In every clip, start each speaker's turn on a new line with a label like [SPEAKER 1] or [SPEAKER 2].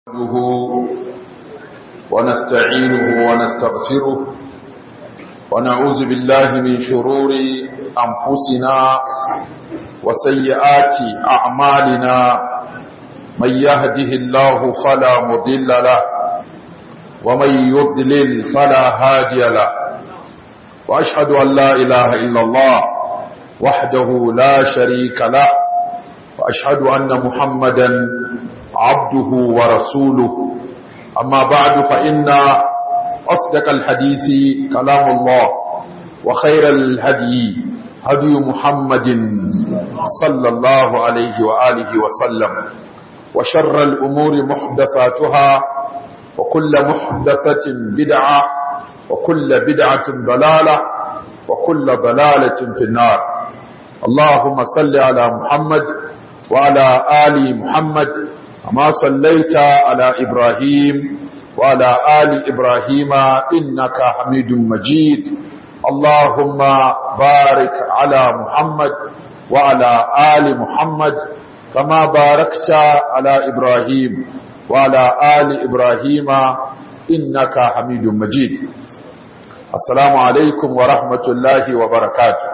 [SPEAKER 1] نحمده ونستعينه ونستغفره ونعوذ بالله من شرور أنفسنا وسيئات أعمالنا من يهده الله فلا مضل له ومن يضلل فلا هادي له وأشهد أن لا إله إلا الله وحده لا شريك له وأشهد أن محمدا عبده ورسوله أما بعد فإن أصدق الحديث كلام الله وخير الهدي هدي محمد صلى الله عليه وآله وسلم وشر الأمور محدثاتها وكل محدثة بدعة وكل بدعة ضلالة وكل ضلالة في النار اللهم صل على محمد وعلى آل محمد كما صليت على إبراهيم وعلى آل إبراهيم إنك حميد مجيد اللهم بارك على محمد وعلى آل محمد كما باركت على إبراهيم وعلى آل إبراهيم إنك حميد مجيد السلام عليكم ورحمة الله وبركاته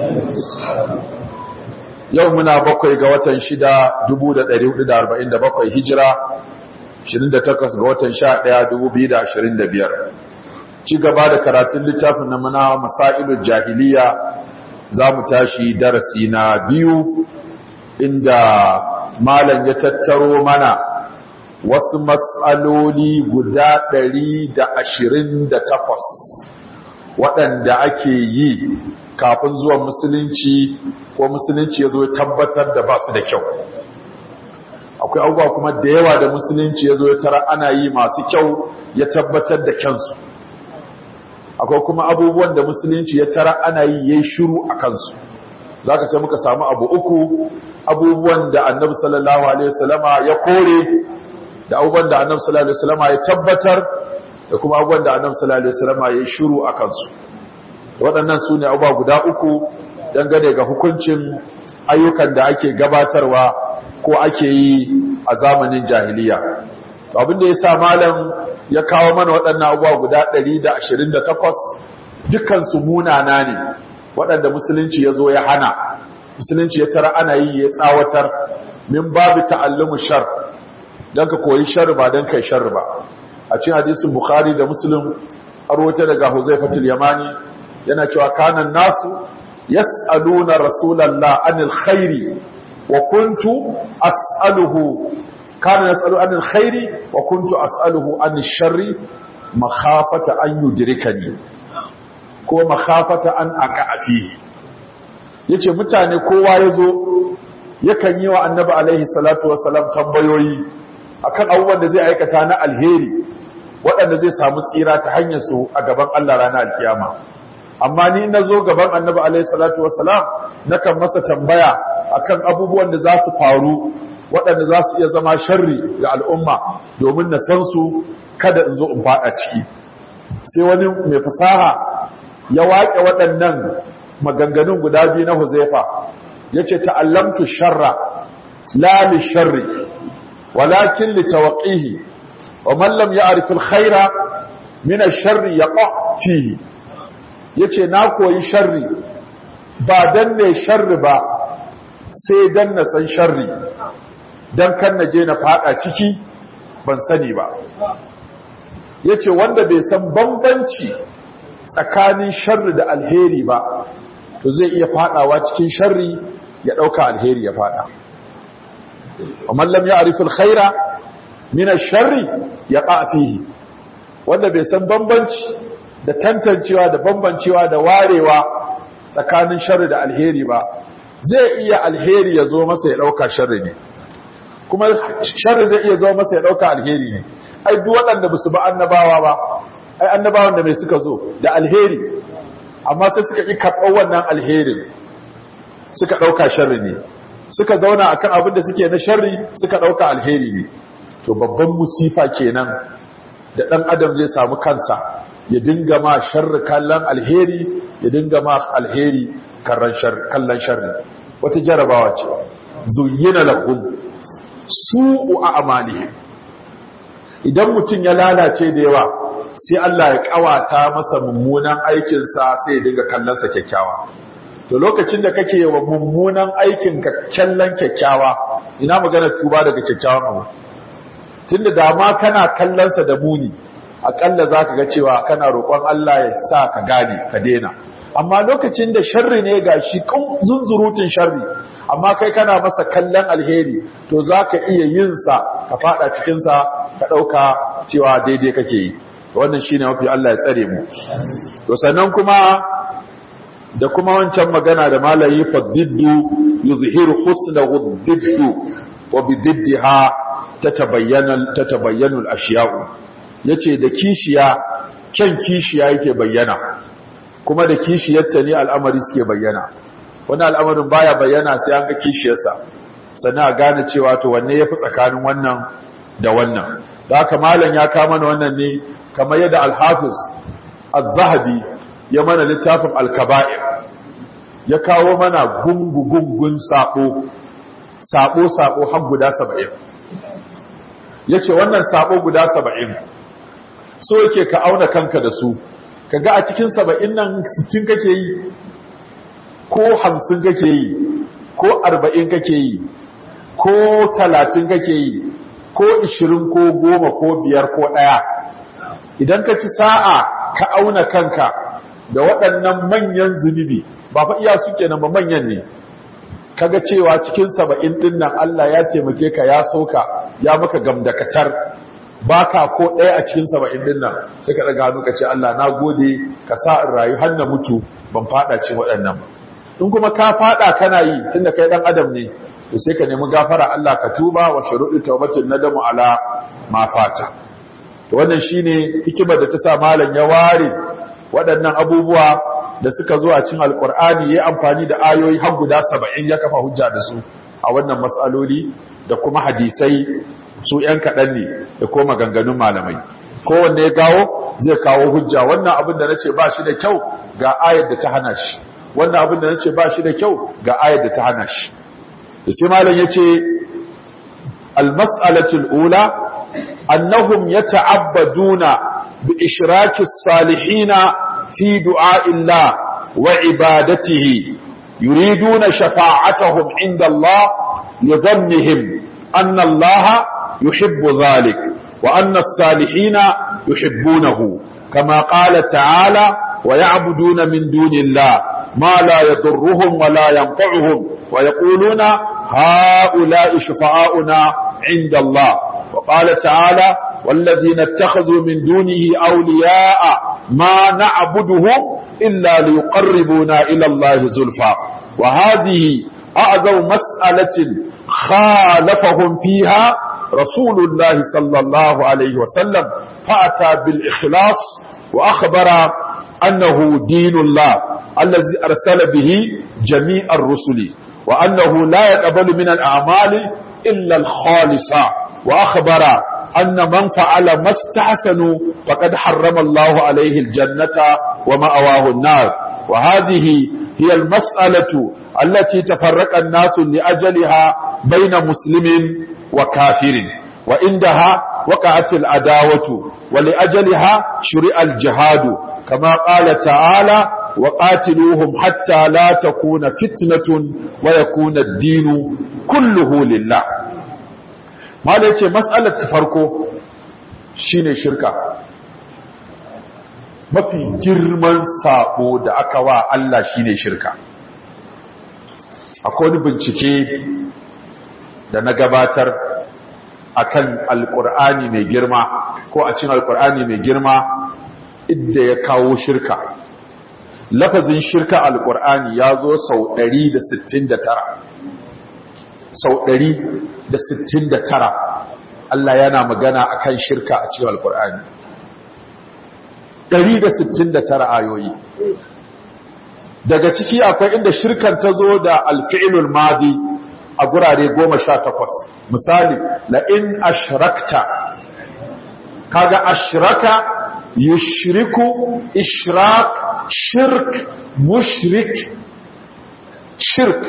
[SPEAKER 1] yau muna bakwai ga watan shida dubu da ɗari hudu da arba'in da bakwai hijira shirin da takwas ga watan sha ɗaya dubu biyu da ashirin da biyar ci gaba da karatun littafin na mana masailun jahiliya za mu tashi darasi na biyu inda malam ya tattaro mana wasu matsaloli guda ɗari da ashirin da takwas waɗanda ake yi kafin zuwan musulunci ko musulunci ya zo ya tabbatar da ba su da kyau akwai abubuwa kuma da yawa da musulunci ya zo ya tara ana yi masu kyau ya tabbatar da kyansu akwai kuma abubuwan da musulunci ya tara ana yi ya yi shuru a kansu za ka sai muka samu abu uku abubuwan da annabi sallallahu alaihi wasallama ya kore da abubuwan da annabi sallallahu alaihi wasallama ya tabbatar da kuma abubuwan da annabi sallallahu alaihi wasallama ya yi shuru a kansu waɗannan su ne abubuwa guda uku dangane ga hukuncin ayyukan da ake gabatarwa ko ake yi a zamanin jahiliya abin da ya sa malam ya kawo mana waɗannan abubuwa guda 128 dukansu munana ne waɗanda musulunci ya zo ya hana musulunci ya tara ana yi ya tsawatar min babu ta'allumu shar don ka koyi shar ba don kai shar ba a cikin hadisin bukhari da muslim arwata daga huzaifatul yamani yana cewa kanan nasu yas'aluna rasulallah anil khairi wa kuntu as'aluhu kana yas'alu anil khairi wa kuntu as'aluhu anil sharri makhafata an yudrikani ko makhafata an aqati yace mutane kowa yazo yakan yi wa annabi alaihi salatu wassalam tambayoyi akan abubuwan da zai aikata na alheri waɗanda zai samu tsira ta hanyar su a gaban Allah ranar alkiyama amma ni na zo gaban annabi alaihi salatu wassalam nakan masa tambaya akan abubuwan da za su faru waɗanda za su iya zama sharri ga al'umma domin na san su kada in zo in faɗa ciki sai wani mai fasaha ya waƙe waɗannan maganganun guda biyu na huzaifa ya ce ta'allamtu sharra la li sharri walakin li tawqihi wa man lam ya'rif al-khaira min ash-sharri yaqa fihi ya ce na koyi sharri ba don ne sharri ba sai don na san sharri don kan na je na fada ciki ban sani ba ya ce wanda bai san bambanci tsakanin sharri da alheri ba to zai iya fadawa cikin sharri ya dauka alheri ya fada wa mallam ya arifin khaira mina sharri ya fihi wanda bai san bambanci da tantancewa da bambancewa da warewa tsakanin sharri da alheri ba zai iya alheri ya zo masa ya dauka sharri ne kuma sharri zai iya zo masa ya dauka alheri ne ai duk waɗanda ba su ba annabawa ba ai annabawan da mai suka zo da alheri amma sai suka ƙi karɓar wannan alherin suka ɗauka sharri ne suka zauna akan abin da suke na sharri suka ɗauka alheri ne to babban musifa kenan da ɗan adam zai samu kansa ya dinga ma sharri kallon alheri ya dinga ma alheri kallon sharri wata jarabawa ce zuyyina lahum su'u a'malihim idan mutum ya lalace da yawa sai Allah ya kawata masa mummunan aikinsa sai ya dinga kallonsa kyakkyawa to lokacin da kake wa mummunan aikin ka kallon kyakkyawa ina magana tuba daga kyakkyawan abu tunda da ma kana kallonsa da muni akalla zaka ga cewa kana roƙon Allah ya sa ka gane ka daina amma lokacin da sharri ne ga shi zunzurutun sharri amma kai kana masa kallon alheri to zaka iya yin sa ka fada cikin sa ka dauka cewa daidai kake yi wannan shine mafi Allah ya tsare mu to sannan kuma da kuma wancan magana da malayi fadiddu yuzhiru husnahu diddu wa bididdiha tatabayyana tatabayyanu al-ashya'u yace da kishiya kyan kishiya yake bayyana kuma da kishiyarta ne al'amari suke bayyana wani al'amarin baya bayyana sai an ga kishiyarsa sannan a gane cewa to wanne yafi tsakanin wannan da wannan da haka malam ya kama mana wannan ne kamar yadda al-hafiz az-zahabi ya mana littafin al-kaba'ir ya kawo mana gungu-gungun sabo sabo-sabo har guda saba'in ya ce wannan sabo guda saba'in so yake ka auna kanka da su ka ga a cikin saba'in nan sittin kake yi ko hamsin kake yi ko arba'in kake yi ko talatin kake yi ko ishirin ko goma ko biyar ko ɗaya idan ka ci sa'a ka auna kanka da waɗannan manyan zunubi ba fa iya su kenan ba manyan ne kaga cewa cikin saba'in din nan Allah ya taimake ka ya soka ya maka gamdakatar baka ko ɗaya a cikin saba'in din nan sai ka daga hannu ka ce Allah na gode ka sa in rayu har na mutu ban fada cikin waɗannan ba in kuma ka fada kana yi tunda kai dan adam ne to sai ka nemi gafara Allah ka tuba wa shuruɗi tawbatin nadamu ala ma fata to wannan shine hikimar da ta sa malam ya ware waɗannan abubuwa da suka zo a cin alkur'ani ya amfani da ayoyi har guda saba'in ya kafa hujja da su a wannan matsaloli da kuma hadisai su ‘yan kaɗan ne da kuma maganganun malamai kowanne ya gawo zai kawo hujja wannan abin da na ce ba shi da kyau ga ayar da ta hana shi wannan abin da na ce ba shi da kyau ga ayar da ta hana shi da sai malam ya ce almas'alatul ula annahum yata'abbaduna bi ishrakis salihina في دعاء الله وعبادته يريدون شفاعتهم عند الله لظنهم أن الله يحب ذلك وأن الصالحين يحبونه كما قال تعالى ويعبدون من دون الله ما لا يضرهم ولا ينفعهم ويقولون هؤلاء شفعاؤنا عند الله وقال تعالى والذين اتخذوا من دونه أولياء ما نعبدهم إلا ليقربونا إلى الله زلفى وهذه أعظم مسألة خالفهم فيها رسول الله صلى الله عليه وسلم فأتى بالإخلاص وأخبر أنه دين الله الذي أرسل به جميع الرسل وأنه لا يقبل من الأعمال إلا الخالصة وأخبر أن من فعل ما استحسنوا فقد حرم الله عليه الجنة ومأواه النار وهذه هي المسألة التي تفرق الناس لأجلها بين مسلم وكافر وعندها وقعت العداوة ولأجلها شرع الجهاد كما قال تعالى وقاتلوهم حتى لا تكون فتنة ويكون الدين كله لله ma da ya ce matsalar ta farko shine shirka mafi girman sabo da aka wa Allah shine shirka akwai wani bincike da na gabatar akan alkur'ani mai girma ko a cin alkur'ani mai girma idda ya kawo shirka lafazin shirka alkur'ani ya zo sau 169 sau 169 Allah yana magana akan shirka a cikin alkur'ani 169 ayoyi daga ciki akwai inda shirkan ta zo da alfi'ilul madi a gurare 18 misali la in ashrakta kaga ashraka yushriku ishrak shirk mushrik shirk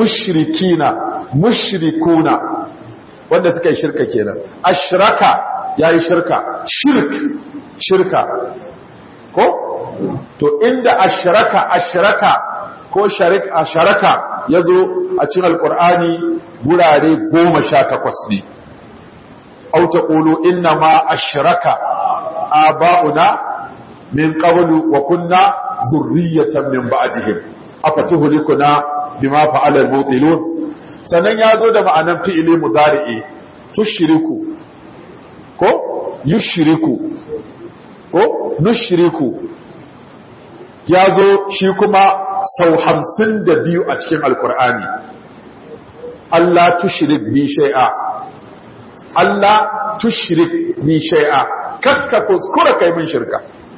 [SPEAKER 1] mushrikina mushrikuna wanda suka yi shirka kenan ashraka yayi shirka shirk shirka ko to inda ashraka ashraka ko sharik asharaka yazo a cikin alqur'ani gurare 18 ne au taqulu inna ma ashraka aba'una min qablu wa kunna zurriyatan min ba'dihim afatuhlikuna bima fa'ala al-mutilun sannan yazo da ma'anan fi'ili mudari'i tushriku ko yushriku ko nushriku yazo shi kuma sau hamsin da biyu a cikin alkur'ani Allah tushrik bi shay'a Allah tushrik bi shay'a kakka kuskura kai min shirka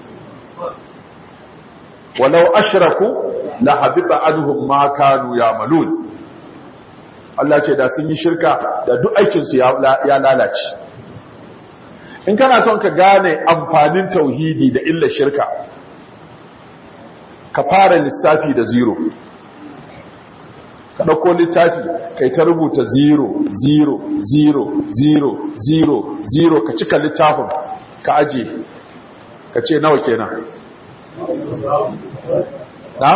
[SPEAKER 1] walau ashraku la habita anhum ma kanu ya'malun Allah ce da sun yi shirka da duk aikin su ya lalace in kana son ka gane amfanin tauhidi da illa shirka ka fara lissafi da zero ka ɗauko littafi kai ta rubuta zero zero zero zero zero zero ka cika littafin ka aje ka ce nawa kenan na?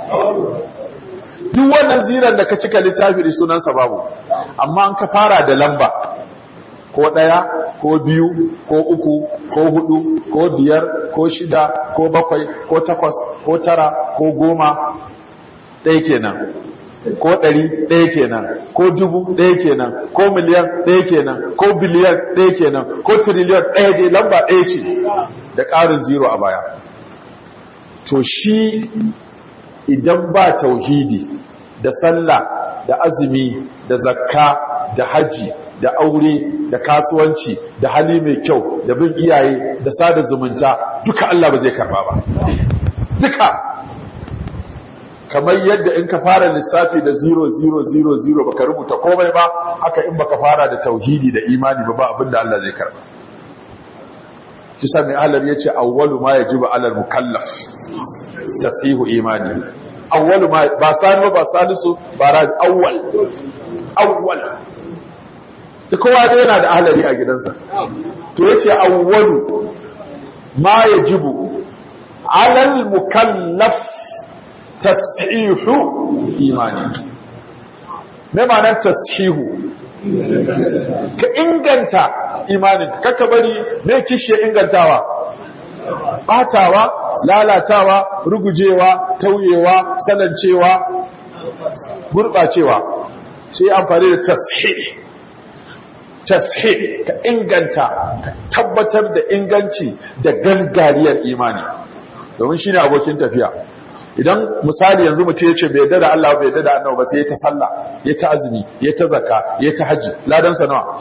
[SPEAKER 1] duk wannan ziran da ka cika littafi da sunansa babu amma an ka fara da lamba ko ɗaya ko biyu ko uku ko hudu ko biyar ko shida ko bakwai ko takwas ko tara ko goma ɗaya kenan ko ɗari ɗaya kenan ko dubu ɗaya kenan ko miliyan ɗaya kenan ko biliyan ɗaya kenan ko tiriliyan ɗaya dai lamba ɗaya ce da ƙarin zero a baya to shi idan ba tauhidi da sallah da azumi da zakka da haji da aure da kasuwanci da hali mai kyau da bin iyaye da sada zumunta duka Allah ba zai karba ba duka kamar yadda in ka fara lissafi da 0000 baka rubuta komai ba haka in baka fara da tauhidi da imani ba ba abinda Allah zai karba kisa mai alar yace awwalu ma yajibu alal mukallaf tasihu imani awwalu ma ba sani ba salisu ba ra awwal awwal da kowa da yana da ahlari a gidansa to yace awwalu ma yajibu alal mukallaf tasihu imani me ma'anar tasihu ka inganta imanin kakka bari me kishiye ingantawa batawa lalatawa rugujewa tauyewa salancewa gurbacewa sai amfani da tashih tashih ka inganta ka tabbatar da inganci da gangariyar imani domin shine abokin tafiya idan misali yanzu mutum ya ce bai yadda da Allah bai yadda da annabi ba sai ya ta sallah ya ta azumi ya ta zakka ya ta haji ladan sa nawa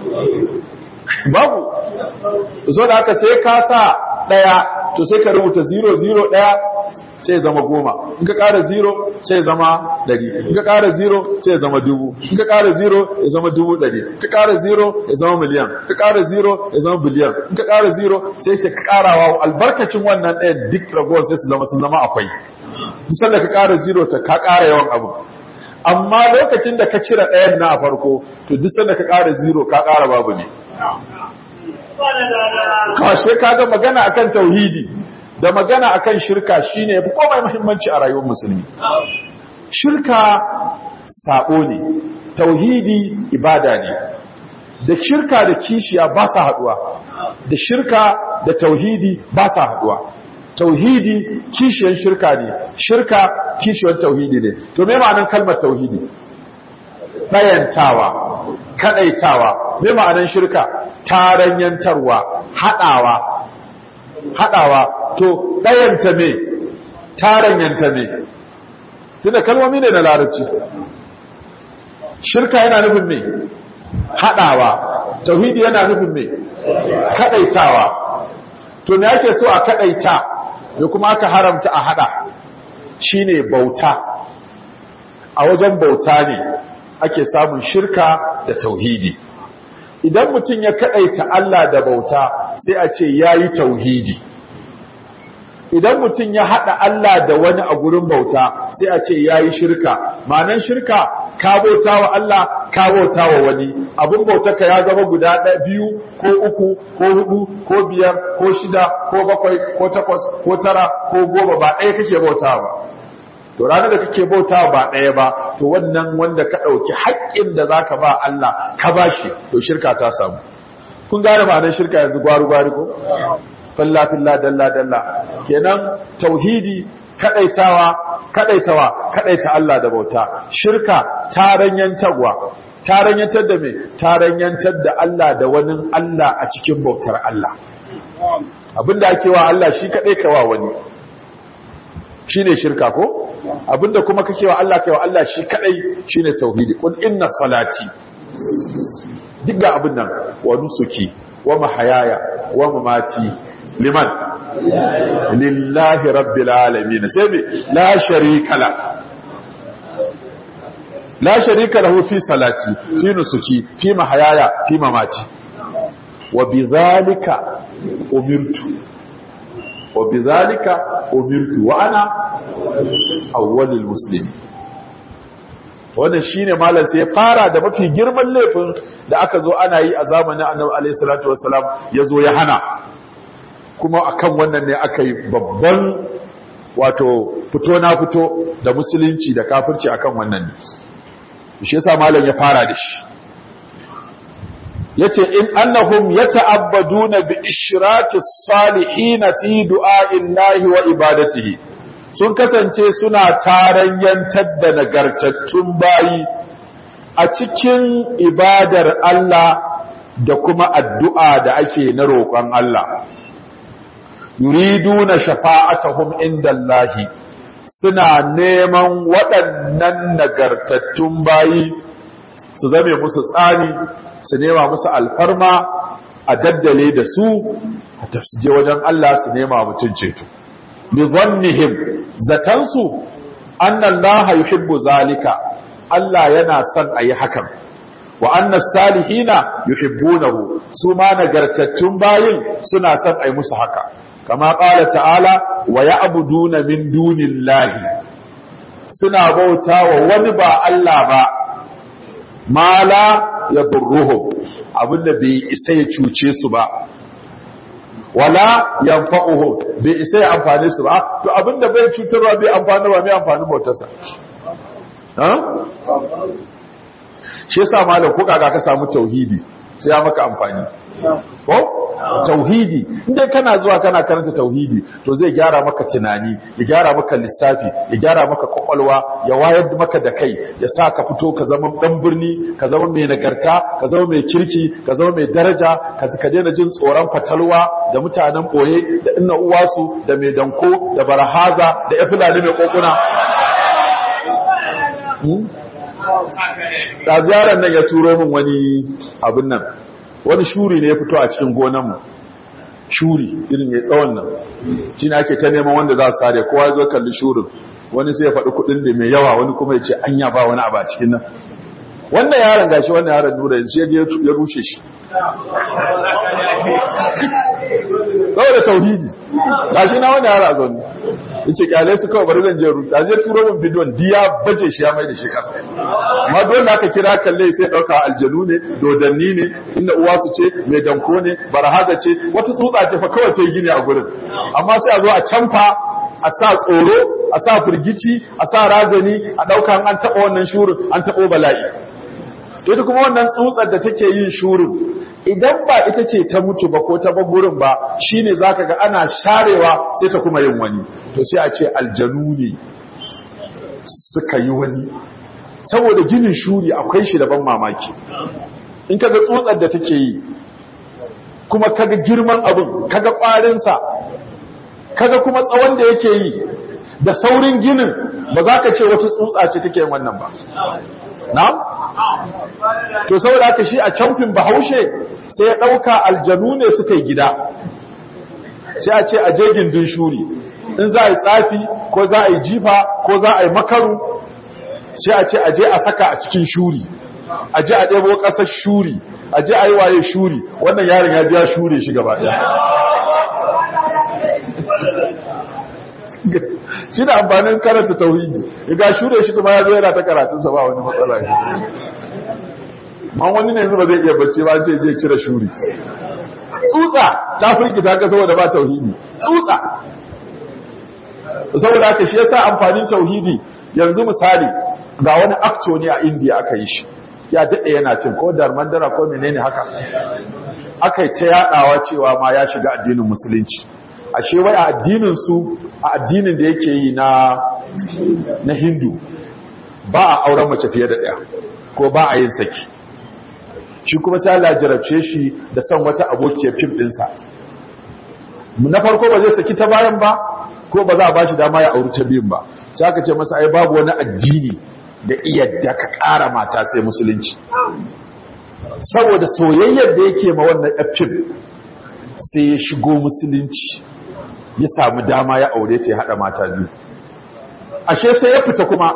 [SPEAKER 1] babu so da haka sai ka sa daya to sai ka rubuta 00 daya sai zama goma in ka ƙara 0 sai zama 100 in ka ƙara 0 sai zama dubu in ka ƙara 0 ya zama dubu 100 in ka ƙara 0 ya zama miliyan in ka ƙara 0 ya zama biliyan in ka ƙara 0 sai ka ƙarawa albarkacin wannan ɗaya duk ragowar sai su zama sun zama akwai duk da ka ƙara 0 ta ka ƙara yawan abu amma lokacin da ka cire ɗayan na a farko to duk sanda ka ƙara 0 ka ƙara babu ne kashe kaga magana akan tauhidi da magana akan shirka shine yafi komai muhimmanci a rayuwar musulmi shirka sabo ne tauhidi ibada ne da shirka da kishiya ba sa haduwa da shirka da tauhidi ba sa haduwa tauhidi kishiyan shirka ne shirka kishiyan tauhidi ne to me ma'anar kalmar tauhidi dayantawa kadaitawa me ma'anar shirka taranyantarwa haɗawa haɗawa to ɗayanta me taranyanta me tunda kalmomi ne na larabci shirka yana nufin me haɗawa tauhidi yana nufin me kaɗaitawa to me ake so a kaɗaita da kuma aka haramta a haɗa shine bauta a wajen bauta ne ake samun shirka da tauhidi idan mutum ya kadaita Allah da bauta sai a ce yayi tauhidi idan mutum ya hada Allah da wani a gurin bauta sai a ce yayi shirka ma'anan shirka ka bauta wa Allah ka bauta wa wani abin bautarka ya zama guda ɗaya biyu ko uku ko hudu ko biyar ko shida ko bakwai ko takwas ko tara ko goma ba ɗaya kake bauta ba to ranar da kake bauta ba ɗaya ba to wannan wanda ka ɗauki haƙƙin da zaka ba Allah ka bashi to shirka ta samu kun gane ma'anar shirka yanzu gwaru gwari ko falla filla dalla dalla kenan tauhidi kadaitawa kadaitawa kadaita Allah da bauta shirka taranyantarwa taranyantar da me taranyantar da Allah da wani Allah a cikin bautar Allah abinda ake wa Allah shi kadai kawa wani shine shirka ko abinda kuma kake wa Allah kai wa Allah shi kadai shine tauhidi qul inna salati duk ga abin nan wa nusuki wa mahayaya wa mamati liman lillahi rabbil alamin sai me la sharika la la sharika lahu fi salati fi nusuki fi mahayaya fi mamati wa bidhalika umirtu wa bidhalika umirtu wa ana awwalul muslimin wannan shine malam sai ya fara da mafi girman laifin da aka zo ana yi a zamanin Annabi alayhi salatu wassalam yazo ya hana kuma akan wannan ne aka yi babban wato fito na fito da musulunci da kafirci akan wannan ne shi yasa malam ya fara da shi yace in annahum yata'abbaduna bi ishraki salihin fi du'a'illahi wa ibadatihi sun kasance suna taranyantar da nagartattun bayi a cikin ibadar Allah da kuma addu'a da ake na roƙon Allah yuriduna shafa'atahum indallahi suna neman waɗannan nagartattun bayi su zame musu tsani su nema musu alfarma a daddale da su a tafsije wajen Allah su nema mutum ceto bi zannihim zatansu annallaha yuhibbu zalika Allah yana son ayi hakan wa annas salihina yuhibbunahu su ma nagartattun bayin suna son ayi musu haka kama qala ta'ala wa ya'buduna min dunillahi suna bautawa wani ba Allah ba mala yadurruhum abinda bai isa ya cuce su ba wala yanfa'uhum bai isa ya amfane su ba to abinda bai cutarwa bai amfani ba mai amfani bautarsa ha shi yasa malam ko kaga ka samu tauhidi sai ya maka amfani ko tauhidi inda kana zuwa kana karanta tauhidi to zai gyara maka tunani ya gyara maka lissafi ya gyara maka kwakwalwa ya wayar maka da kai ya sa ka fito ka zama dan birni ka zama mai nagarta ka zama mai kirki ka zama mai daraja ka ka daina jin tsoron fatalwa da mutanen boye da inna uwasu da mai danko da barahaza da ya fulani mai kokuna da ziyarar nan ya turo min wani abin nan wani shuri ne ya fito a cikin gonanmu shuri irin ya tsawon nan shi ne ake ta neman wanda za su sare kowa zo kalli shurin wani sai ya faɗi kuɗin da mai yawa wani kuma ya ce anya ba wani abu a cikin nan wannan yaron gashi wannan yaron nura yanzu ya rushe shi saboda tauhidi gashi na wani yaron a zaune ya ce kyale su kawai bari zan je ruta zai turo min bidiyon diya baje shi ya mai da shi kasa amma dole aka kira kalle sai dauka aljanu ne dodanni ne inda uwa su ce mai danko ne barhaza ce wata tsutsa ce fa kawai ta yi gini a gurin amma sai a zo a canfa a sa tsoro a sa firgici a sa razani a dauka an taba wannan shurin an tabo bala'i to ita kuma wannan tsutsar da take yin shurin idan ba ita ce ta mutu ba ko ta gurin ba shine zaka ga ana sharewa sai ta kuma yin wani to sai a ce aljanu ne suka yi wani saboda ginin shuri akwai shi da ban mamaki in kaga tsutsar da take yi kuma kaga girman abin kaga kwarinsa kaga kuma tsawon da yake yi da saurin ginin ba za ka ce wata tsutsa ce take yin wannan ba na'am to saboda haka shi a camfin bahaushe sai ya ɗauka aljanu ne suka yi gida sai a ce a je gindin shuri in za a yi tsafi ko za a yi jifa ko za a yi makaru sai a ce a je a saka a cikin shuri a je a ɗebo ƙasar shuri a je a yi waye shuri wannan yaron ya biya shure shi gaba ɗaya shi da amfanin karanta tauhidi ga shure shi kuma ya zo yana ta karatunsa ba wani matsala shi man wani ne ba zai iya bacci ba ce je cire shuri tsutsa ta firgita ka saboda ba tauhidi tsutsa saboda haka shi yasa amfanin tauhidi yanzu misali ga wani acto ne a India aka yi shi ya dade yana cin ko darmandara ko menene haka aka yi ta yadawa cewa ma ya shiga addinin musulunci ashe wai a addinin su a addinin da yake yi na na Hindu ba a auren mace fiye da daya ko ba a yin saki shi kuma sai Allah jarabce shi da son wata abokiyar fim ɗinsa na farko ba zai saki ta bayan ba ko ba za a bashi dama ya auri ta biyun ba sai aka ce masa ai babu wani addini da iyadda ka ƙara mata sai musulunci saboda soyayyar da yake ma wannan fim sai ya shigo musulunci ya samu dama ya aure ta ya haɗa mata biyu ashe sai ya fita kuma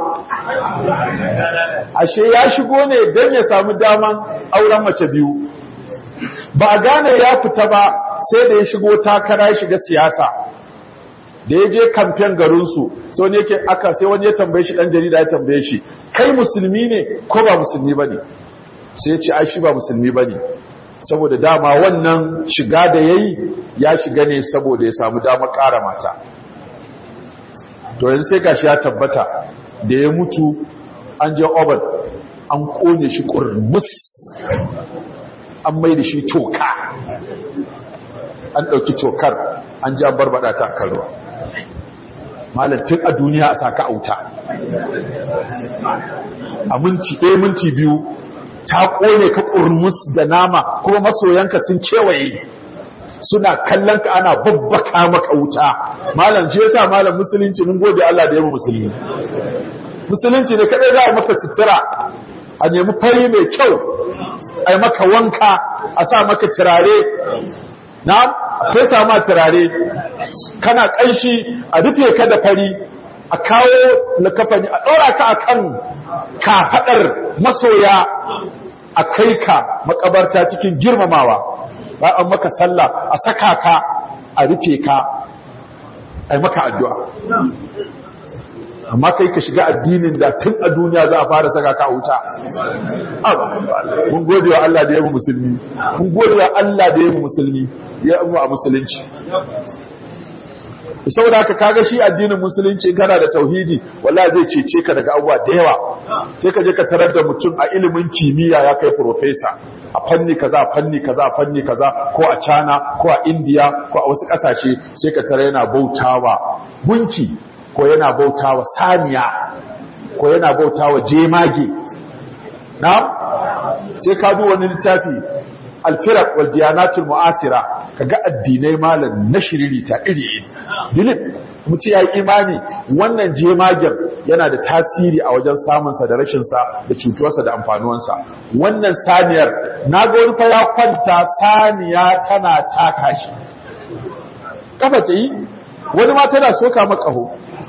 [SPEAKER 1] ashe ya shigo ne don ya samu daman auren mace biyu ba a gane ya fita ba sai da ya shigo takara ya shiga siyasa da ya je kamfen garinsu sai wani yake aka sai wani ya tambaye shi dan jarida ya tambaye shi kai musulmi ne ko ba musulmi bane sai ya ce ai shi ba musulmi bane saboda dama wannan shiga da yayi ya shiga ne saboda ya samu damar ƙara mata to yanzu sai gashi ya tabbata da ya mutu an je oban an kone shi kurmus an mai da shi toka an ɗauki tokar an ji an barbada ta kan ruwa malatin a duniya a saka auta a minti ɗaya minti biyu ta kone ka kurmus da nama kuma masoyanka sun kewaye suna kallon ka ana babbaka maka wuta malam shi yasa malam musulunci mun gode Allah da yawa musulmi musulunci ne kadai za a maka sutura a nemi fari mai kyau a maka wanka a sa maka turare na akwai sama turare kana kanshi a rufe ka da fari a kawo likafani a ɗora ka akan kafaɗar masoya a kai ka makabarta cikin girmamawa ba an maka sallah a saka ka a rufe ka a maka addu'a amma kai ka shiga addinin da tun a duniya za a fara saka ka a wuta mun gode wa Allah da ya musulmi mun gode wa Allah da ya musulmi ya mu a musulunci saboda haka kaga shi addinin musulunci kana da tauhidi wallahi zai cece ka daga abubuwa da yawa sai ka je ka tarar da mutum a ilimin kimiyya ya kai professor a fanni kaza a fanni kaza a fanni kaza ko a China ko a India ko a wasu kasashe sai ka tare yana bautawa gunki ko yana bautawa saniya ko yana bautawa jemage na sai ka duba wani littafi alfirak wal diyanatul mu'asira kaga addinai malam na shiririta iri iri dilip mutum ya yi imani wannan jemagen yana da tasiri a wajen samunsa da rashinsa da cutuwarsa da amfanuwansa wannan saniyar na ga wani fa ya kwanta saniya tana taka shi kafa ta yi wani ma tana soka makaho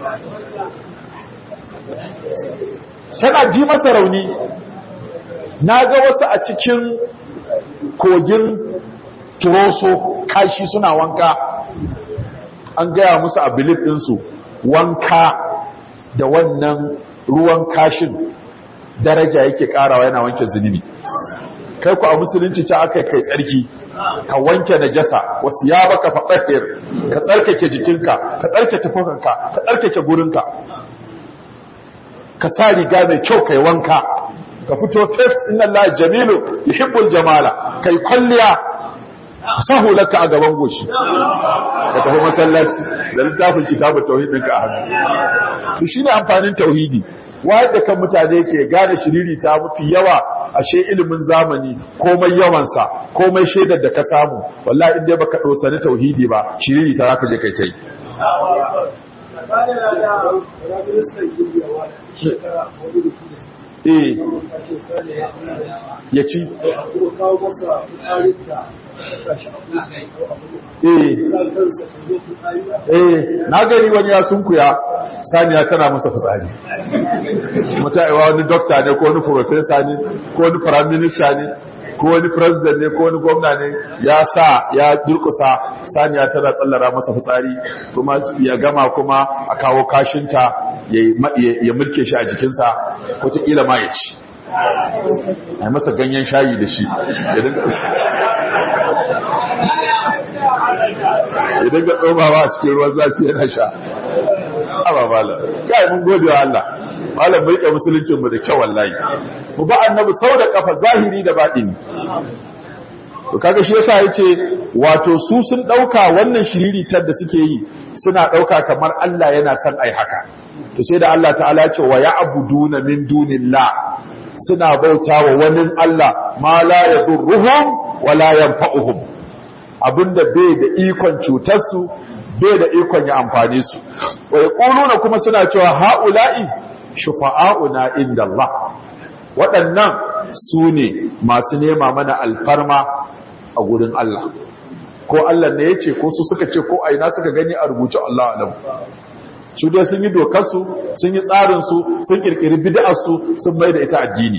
[SPEAKER 1] tana ji masa rauni na ga wasu a cikin kogin turoso kashi suna wanka an gaya musu a bilif ɗinsu wanka da wannan ruwan kashin daraja yake ƙarawa yana wanke zunubi kai ku a musulunci ce aka kai tsarki ka wanke najasa wasu ya baka faɗaɗɗiyar ka tsarkake jikinka ka tsarkake tufafinka ka tsarkake gurinka ka sa riga mai kyau kai wanka ka fito fes inna Allah jamilu yuhibbul jamala kai kwalliya sahu laka a gaban goshi ka tafi masallaci da littafin kitabut tauhid ɗinka a hannu to shine amfanin tauhidi wanda kan mutane ke gane shiriri ta mafi yawa ashe ilimin zamani komai yawansa komai shaidar da ka samu wallahi in dai baka dosani tauhidi ba shiriri ta zaka je kai tai eh ya ci eh na gani wani ya sunkuya saniya tana masa fitsari mutaiwa wani dokta ne ko wani professor ne ko wani prime minister ne ko wani president ne ko wani gwamna ne ya sa ya durkusa saniya tana tsallara masa fitsari kuma ya gama kuma a kawo kashinta ya mulke shi a jikinsa wataƙila ma ya ci a masa ganyen shayi da shi ya dinga tsomawa a cikin ruwan zafi yana sha amma malam kai mun gode wa Allah malam bai musuluncin mu da kyau wallahi mu ba annabi sau da kafa zahiri da baɗini to kaga shi yasa yace wato su sun dauka wannan shiriritar da suke yi suna dauka kamar Allah yana son ai haka to sai da Allah ta'ala ya ce wa ya'buduna min dunillah suna bautawa wani Allah ma la yadurruhum wa la yanfa'uhum abinda bai da ikon cutar su bai da ikon ya amfane su wa yaquluna kuma suna cewa haula'i shufa'auna inda Allah waɗannan su ne masu nema mana alfarma a gurin Allah ko Allah ne ya ce ko su suka ce ko aina suka gani a rubuce Allah alam su dai sun yi dokarsu sun yi tsarinsu sun kirkiri bid'arsu sun mai da ita addini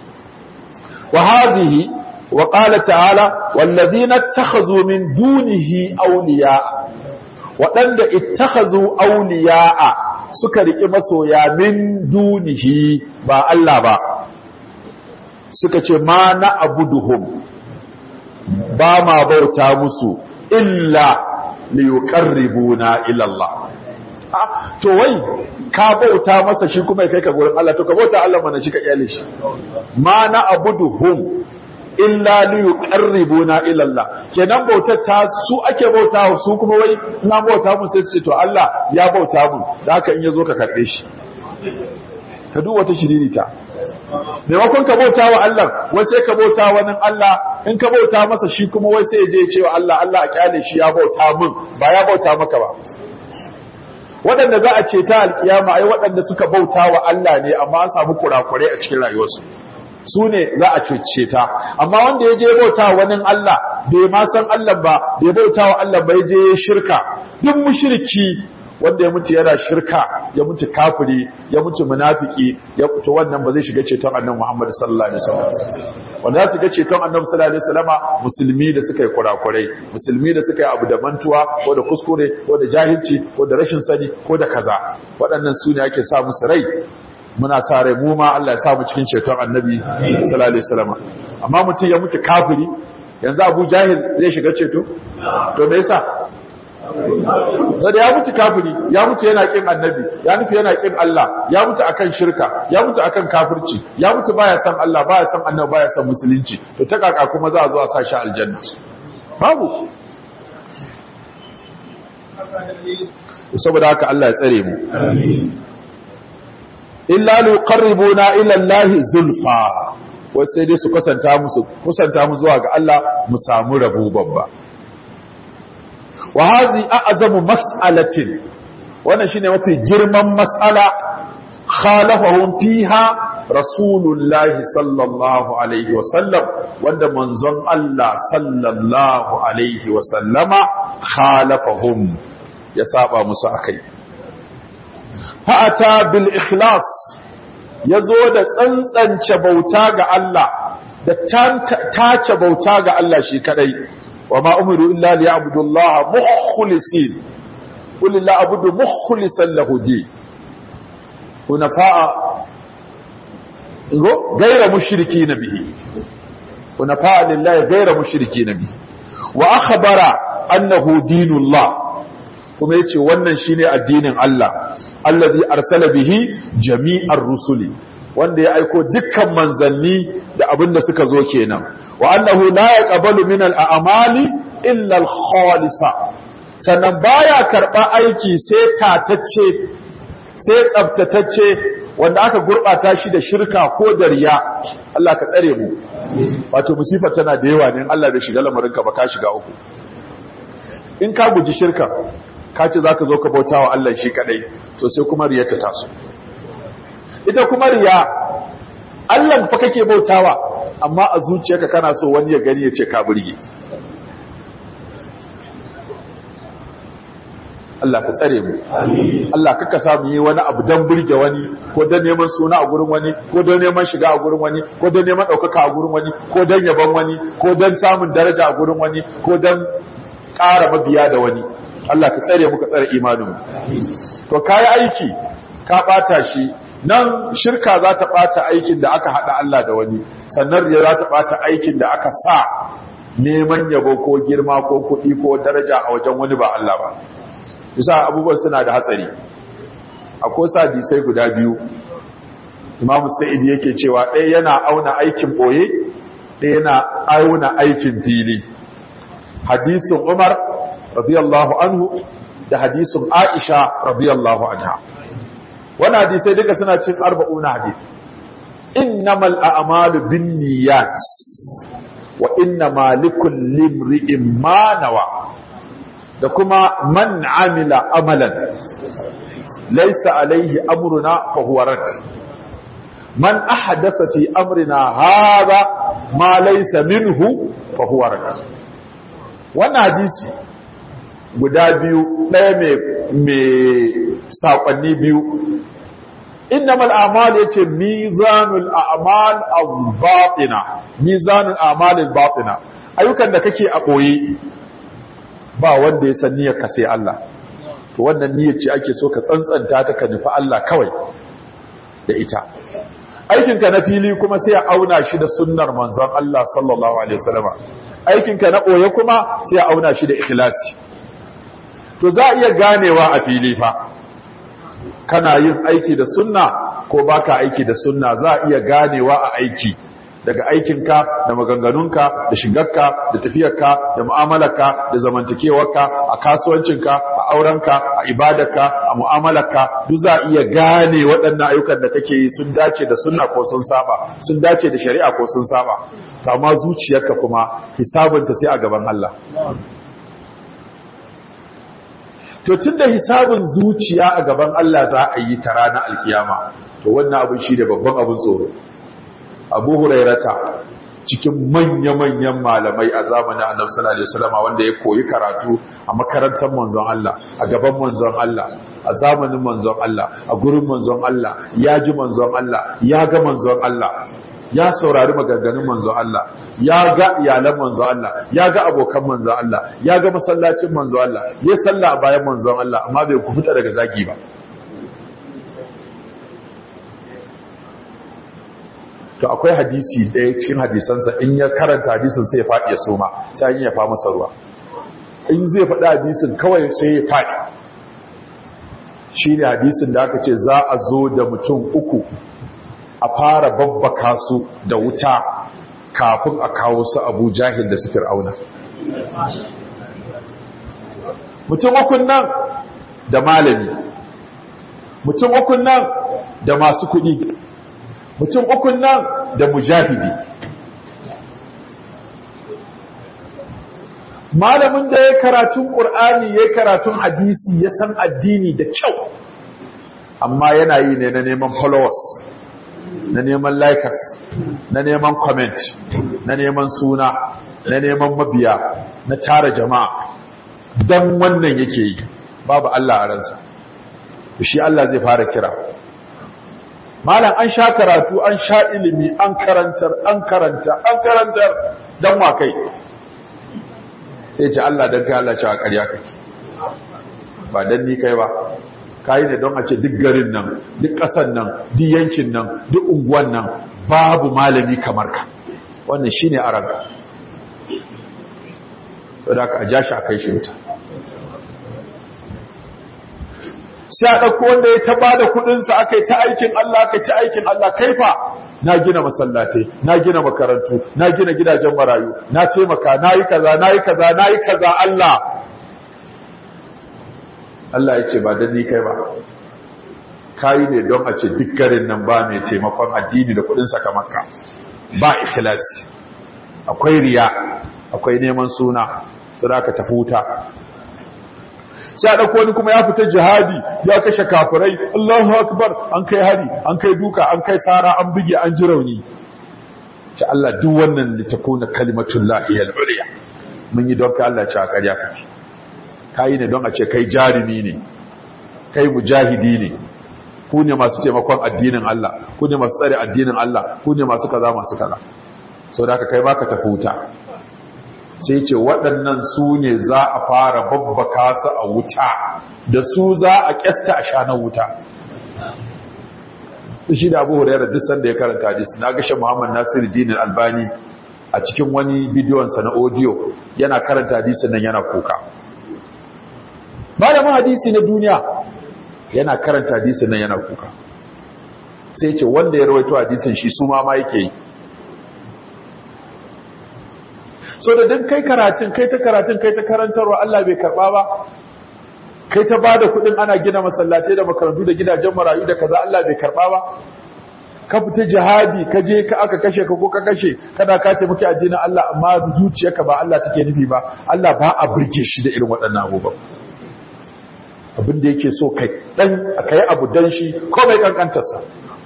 [SPEAKER 1] wa hazihi wa qala ta'ala wallazina ittakhazu min dunihi awliya waɗanda ittakhazu awliya'a suka riki masoya min dunihi ba Allah ba suka ce ma na abuduhum ba ma bauta musu illa liyuqarribuna ila Allah to wai ka bauta masa shi kuma kai ka gurin Allah to ka bauta Allah mana shi ka iyale shi ma na abuduhum illa liyuqarribuna ila Allah kenan bautar ta su ake bauta su kuma wai na bauta mun sai su ce to Allah ya bauta mun da haka in yazo ka karbe shi ka duk wata shiririta maimakon ka bauta wa Allah wai sai ka bauta wani Allah in ka bauta masa shi kuma wai sai ya je cewa Allah Allah a kyale shi ya bauta min ba ya bauta maka ba waɗanda za a ce ta alkiyama ai waɗanda suka bauta wa Allah ne amma an samu kurakurai a cikin rayuwarsu su ne za a cece ta amma wanda ya je bauta wani Allah bai ma san Allah ba bai bauta wa Allah ba ya je shirka duk mushriki wanda ya mutu yana shirka ya mutu kafiri ya mutu munafiki ya to wannan ba zai shiga ceton annabi Muhammad sallallahu alaihi wasallam wanda za su ga ceton annabi sallallahu alaihi wasallama musulmi da suka yi kurakurai musulmi da suka yi abu da mantuwa ko da kuskure ko da jahilci ko da rashin sani ko da kaza waɗannan su ne ake sa musu rai muna sa rai mu ma Allah ya sa mu cikin ceton annabi sallallahu alaihi wasallama amma mutum ya mutu kafiri yanzu Abu Jahil zai shiga ceto to me yasa da ya mutu kafiri ya mutu yana kin annabi ya mutu yana kin Allah ya mutu akan shirka ya mutu akan kafirci ya mutu baya san Allah baya san annabi baya san musulunci to ta kaka kuma za a zo a sa shi aljanna babu saboda haka Allah ya tsare mu illa liqarribuna ila Allah zulfa wai sai dai su kusanta musu kusanta mu zuwa ga Allah mu samu rabo babba wa hazi a'zamu mas'alatin wannan shine mafi girman mas'ala khalafahum fiha rasulullahi sallallahu alaihi wa sallam wanda manzon Allah sallallahu alaihi wa sallama khalafahum ya saba musu akai fa'ata bil ikhlas yazo da tsantsance bauta ga Allah da tace bauta ga Allah shi kadai وما أمروا إلا ليعبدوا الله مخلصين قل الله أعبد مخلصا له دين حنفاء غير مشركين به حنفاء لله غير مشركين به وأخبر أنه دين الله kuma yace wannan shine addinin Allah allazi arsala bihi jami'ar rusuli wanda ya aiko dukkan manzanni da abin da suka zo kenan wa annahu la yaqbalu min al-a'mali illa al-khalisa sannan baya karba aiki sai tatacce sai tsaftatacce wanda aka gurbata shi da shirka ko da riya Allah ka tsare mu wato musifar tana da yawa ne Allah bai shiga lamarin ka ba ka shiga uku in ka guji shirka ka ce zaka zo ka bautawa Allah shi kadai to sai kuma riyar ta taso ita kuma riya Allah fa kake bautawa amma a zuciyarka kana so wani ya gani ya ce ka burge Allah ka tsare mu Allah kaka sa mu yi wani abu dan burge wani ko dan neman suna a gurin wani ko dan neman shiga a gurin wani ko dan neman ɗaukaka a gurin wani ko dan yaban wani ko dan samun daraja a gurin wani ko dan ƙara mabiya da wani Allah ka tsare mu ka tsare imanin mu to kai aiki ka bata shi nan shirka za ta bata aikin da aka hada Allah da wani sannan riya za ta bata aikin da aka sa neman yabo ko girma ko kuɗi ko daraja a wajen wani ba Allah ba bisa abubuwan suna da hatsari akwai sadisai guda biyu Imam Sa'id yake cewa ɗaya yana auna aikin boye ɗaya yana auna aikin fili hadisin Umar radiyallahu anhu da hadisin Aisha radiyallahu anha wannan hadisai duka suna cin arba'una hadis innamal a'malu binniyat wa innama likulli imri'in ma nawa da kuma man amila amalan laysa alaihi amruna fa huwa rad man ahdatha fi amrina hadha ma laysa minhu fa huwa rad wannan hadisi guda biyu ɗaya mai saƙonni biyu innamal a'mal yace mizanul a'mal al-batina mizanul a'mal al-batina ayyukan da kake a boye ba wanda ya san niyyar ka sai Allah to wannan niyyar ce ake so ka tsantsanta ta ka nufi Allah kawai da ita aikin ka na fili kuma sai ya auna shi da sunnar manzon Allah sallallahu alaihi wasallam aikin ka na boye kuma sai ya auna shi da ikhlasi to za a iya ganewa a fili fa kana yin aiki da sunna ko baka aiki da sunna za a iya ganewa a aiki daga aikinka da maganganunka da shigarka da tafiyarka da mu'amalarka da zamantakewarka a kasuwancinka a aurenka a ibadarka a mu'amalarka duk za a iya gane waɗannan ayyukan da kake yi sun dace da sunna ko sun saba sun dace da shari'a ko sun saba amma zuciyarka kuma hisabinta sai a gaban Allah to tunda hisabin zuciya a gaban Allah za a yi ta ranar alkiyama to wannan abin shi da babban abin tsoro abu hurairata cikin manya-manyan malamai a zamanin annabi sallallahu alaihi wasallam wanda ya koyi karatu a makarantar manzon Allah a gaban manzon Allah a zamanin manzon Allah a gurin manzon Allah ya ji manzon Allah ya ga manzon Allah ya saurari maganganun manzon Allah ya ga iyalan manzon Allah ya ga abokan manzon Allah ya ga masallacin manzon Allah ya salla a bayan manzon Allah amma bai ku fita daga zagi ba to akwai hadisi ɗaya cikin hadisansa in ya karanta hadisin sai ya faɗi ya soma sai an ya fa masa ruwa in zai faɗi hadisin kawai sai ya faɗi shi ne hadisin da aka ce za a zo da mutum uku a fara babbaka su da wuta kafin a kawo su abu jahil da su fir'auna mutum ukun nan da malami mutum ukun nan da masu kuɗi mutum ukun nan da mujahidi malamin da ya karatun ƙur'ani ya karatun hadisi ya san addini da kyau amma yana yi ne na neman followers na neman likers na neman comment na neman suna na neman mabiya na tara jama'a don wannan yake yi babu Allah a ransa shi Allah zai fara kira malam an sha karatu an sha ilimi an karantar an karanta an karantar dan wa kai sai ce Allah dan kai Allah cewa ƙarya kake ba dan ni kai ba kai ne don a ce duk garin nan duk ƙasar nan duk yankin nan duk unguwan nan babu malami kamar ka wannan shine araga saboda ka ja shi a kai shi wuta sai a ɗauko wanda ya taba da kuɗinsa aka yi ta aikin Allah aka yi ta aikin Allah kaifa na gina masallatai na gina makarantu na gina gidajen marayu na taimaka na yi kaza na yi kaza na yi kaza Allah Allah ya ce ba don ni kai ba kayi ne don a ce duk garin nan ba mai taimakon addini da kuɗinsa kamar ka ba ikhlasi akwai riya akwai neman suna sai ka tafi wuta sai a ɗauko wani kuma ya fita jihadi ya kashe kafirai Allahu akbar an kai hari an kai duka an kai sara an buge an ji rauni ce Allah duk wannan litakuna kalimatul lahi al-ulya mun yi don ka Allah ce a ƙarya kake kayi ne don a ce kai jarumi ne kai mujahidi ne ku ne masu taimakon addinin Allah ku ne masu tsare addinin Allah ku ne masu kaza masu kaza sau da aka kai baka tafi wuta sai ce waɗannan su ne za a fara babbaka su a wuta da su za a ƙyasta a shanar wuta shi da abu hurairar duk sanda ya karanta hadisi na gashe muhammad nasiru dinin albani a cikin wani bidiyonsa na audio yana karanta hadisi nan yana kuka malamin hadisi na duniya yana karanta hadisi nan yana kuka sai ce wanda ya rawaito hadisin shi su ma ma yake yi so da dan kai karatun kai ta karatun kai ta karantarwa Allah bai karba ba kai ta bada kudin ana gina masallatai da makarantu da gidajen marayu da kaza Allah bai karba ba ka fita jihadi ka je ka aka kashe ka ko ka kashe kada ka ce muke addinin Allah amma zuciyarka ba Allah take nufi ba Allah ba a burge shi da irin waɗannan abubuwan abin da yake so kai dan kai abu dan shi komai kankantarsa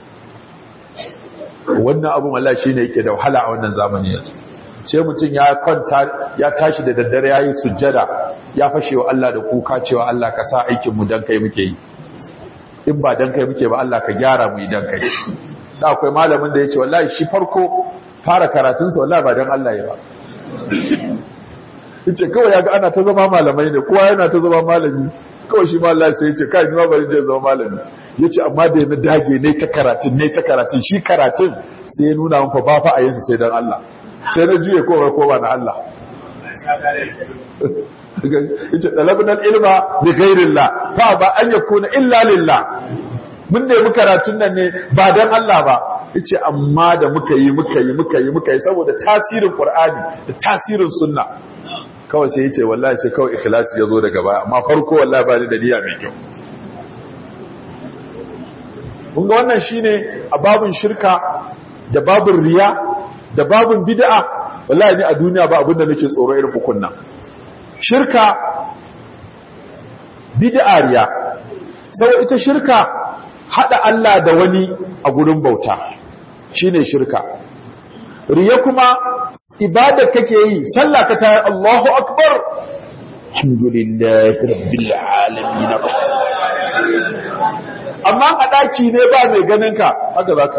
[SPEAKER 1] wannan abun Allah shine yake da wahala a wannan zamani yanzu sai mutum ya kwanta ya tashi da daddare ya yi sujjada ya fashe wa Allah da kuka cewa Allah ka sa aikinmu don kai muke yi in ba don kai muke ba Allah ka gyara mu idan kai da akwai malamin da ya ce wallahi shi farko fara karatunsa wallahi ba don Allah ya ba yace kawai ya ga ana ta zama malamai ne kowa yana ta zama malami kawai shi ma Allah sai ya ce kai ni ma bari je zama malami yace amma da na dage ne ta karatun ne ta karatun shi karatun sai ya nuna mun fa ba fa a yin sai dan Allah sai na juye kowa kowa na Allah yace talabnal ilma bi ghairillah fa ba an yakuna illa lillah mun nemi karatun nan ne ba dan Allah ba yace amma da muka yi muka yi muka yi muka yi saboda tasirin Qur'ani da tasirin sunna kawai sai yace wallahi sai kawai ikhlasi yazo daga baya amma farko wallahi ba ni da niyya mai kyau kun ga wannan shine a babun shirka da babun riya da babun bid'a wallahi ni a duniya ba abinda nake tsoro irin ukun nan shirka bid'a riya sai ita shirka hada Allah da wani a gurin bauta shine shirka riya kuma ibada kake yi sallah ka tayi Allahu akbar alhamdulillahi rabbil alamin amma a daki ne ba mai ganin ka haka zaka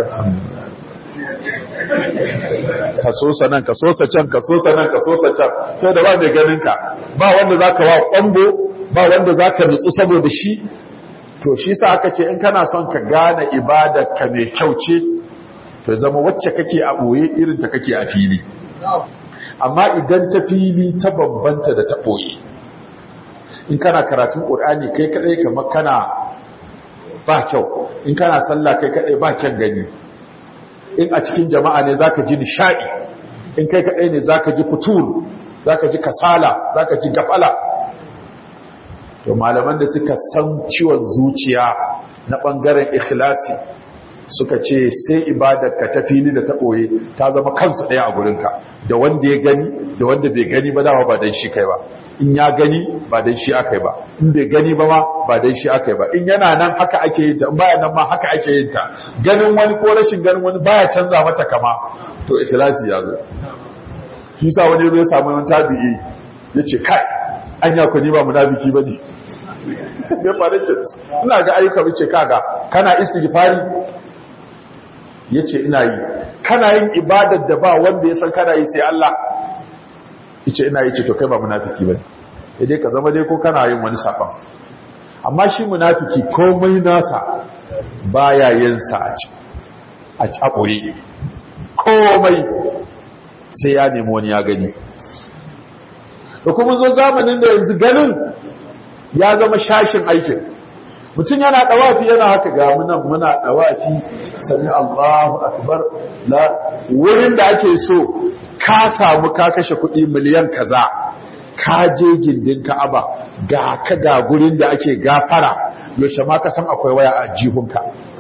[SPEAKER 1] ka sosa nan ka sosa can ka sosa nan ka sosa can sai da ba mai ganin ka ba wanda zaka wa kwambo ba wanda zaka nutsu saboda shi to shi sa aka ce in kana son ka gane ibadar ka mai kyau ce to zama wacce kake a boye irin ta kake a fili amma idan ta fili ta bambanta da ta boye in kana karatun qur'ani kai kadai kamar kana ba kyau in kana sallah kai kadai ba kyan gani in a cikin jama'a ne zaka ji nishadi in kai kadai ne zaka ji futur zaka ji kasala zaka ji gafala to malaman da suka san ciwon zuciya na bangaren ikhlasi suka ce sai ibadarka ta fili da ta boye ta zama kansu daya a gurinka da wanda ya gani da wanda bai gani ba dama ba dan shi kai ba in ya gani ba dan shi akai ba in bai gani ba ma ba dan shi akai ba in yana nan haka ake yin ta in baya nan ma haka ake yin ta ganin wani ko rashin ganin wani baya canza mata kama to ikhlasi ya zo shi sa wani zai samu wani tabi'i yace kai anya ko ni ba munafiki bane me fara ce ina ga ayyuka bace kaga kana istighfari yace ina yi kana yin ibadar da ba wanda ya san kana yi sai Allah yace ina yi ce to kai ba munafiki bane sai dai ka zama dai ko kana yin wani saban amma shi munafiki komai nasa baya yin sa a ci a cakure komai sai ya nemi wani ya gani da kuma zo zamanin da yanzu ganin ya zama shashin aikin mutum yana dawafi yana haka ga munan muna dawafi sami Allahu akbar la wurin da ake so ka samu ka kashe kuɗi miliyan kaza ka je gindin Ka'aba ga ka ga gurin da ake gafara yaushe ma ka san akwai waya a jihunka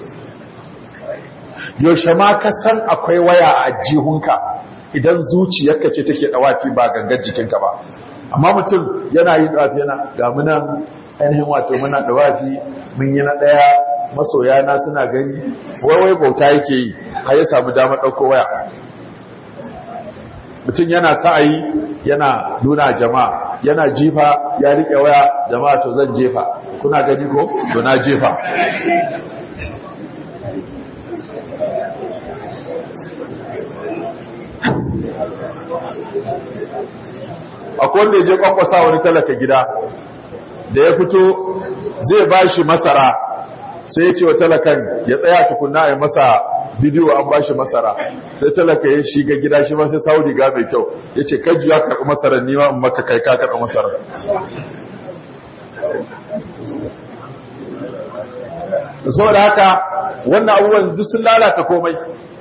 [SPEAKER 1] yaushe ma ka san akwai waya a jihunka idan zuciyarka ce take dawafi ba gangar jikinka ba amma mutum yana yi dawafi yana ga munan ainihin wato muna dawafi mun yi na daya masoya na suna gani wai wai bauta yake yi har ya samu damar dauko waya mutum yana sa'ayi yana nuna jama'a yana jifa ya rike waya jama'a to zan jefa kuna gani ko to na jefa akwai wanda ya je kwakwasa wani talaka gida da ya fito zai ba shi masara sai ya ce wa talakan ya tsaya tukunna a masa bidiyo an ba shi masara sai talaka ya shiga gida shi masu sau riga mai kyau ya ce kaji ya karɓi masarar nima in maka kai ka karɓi masarar saboda haka wannan abubuwan duk sun lalata komai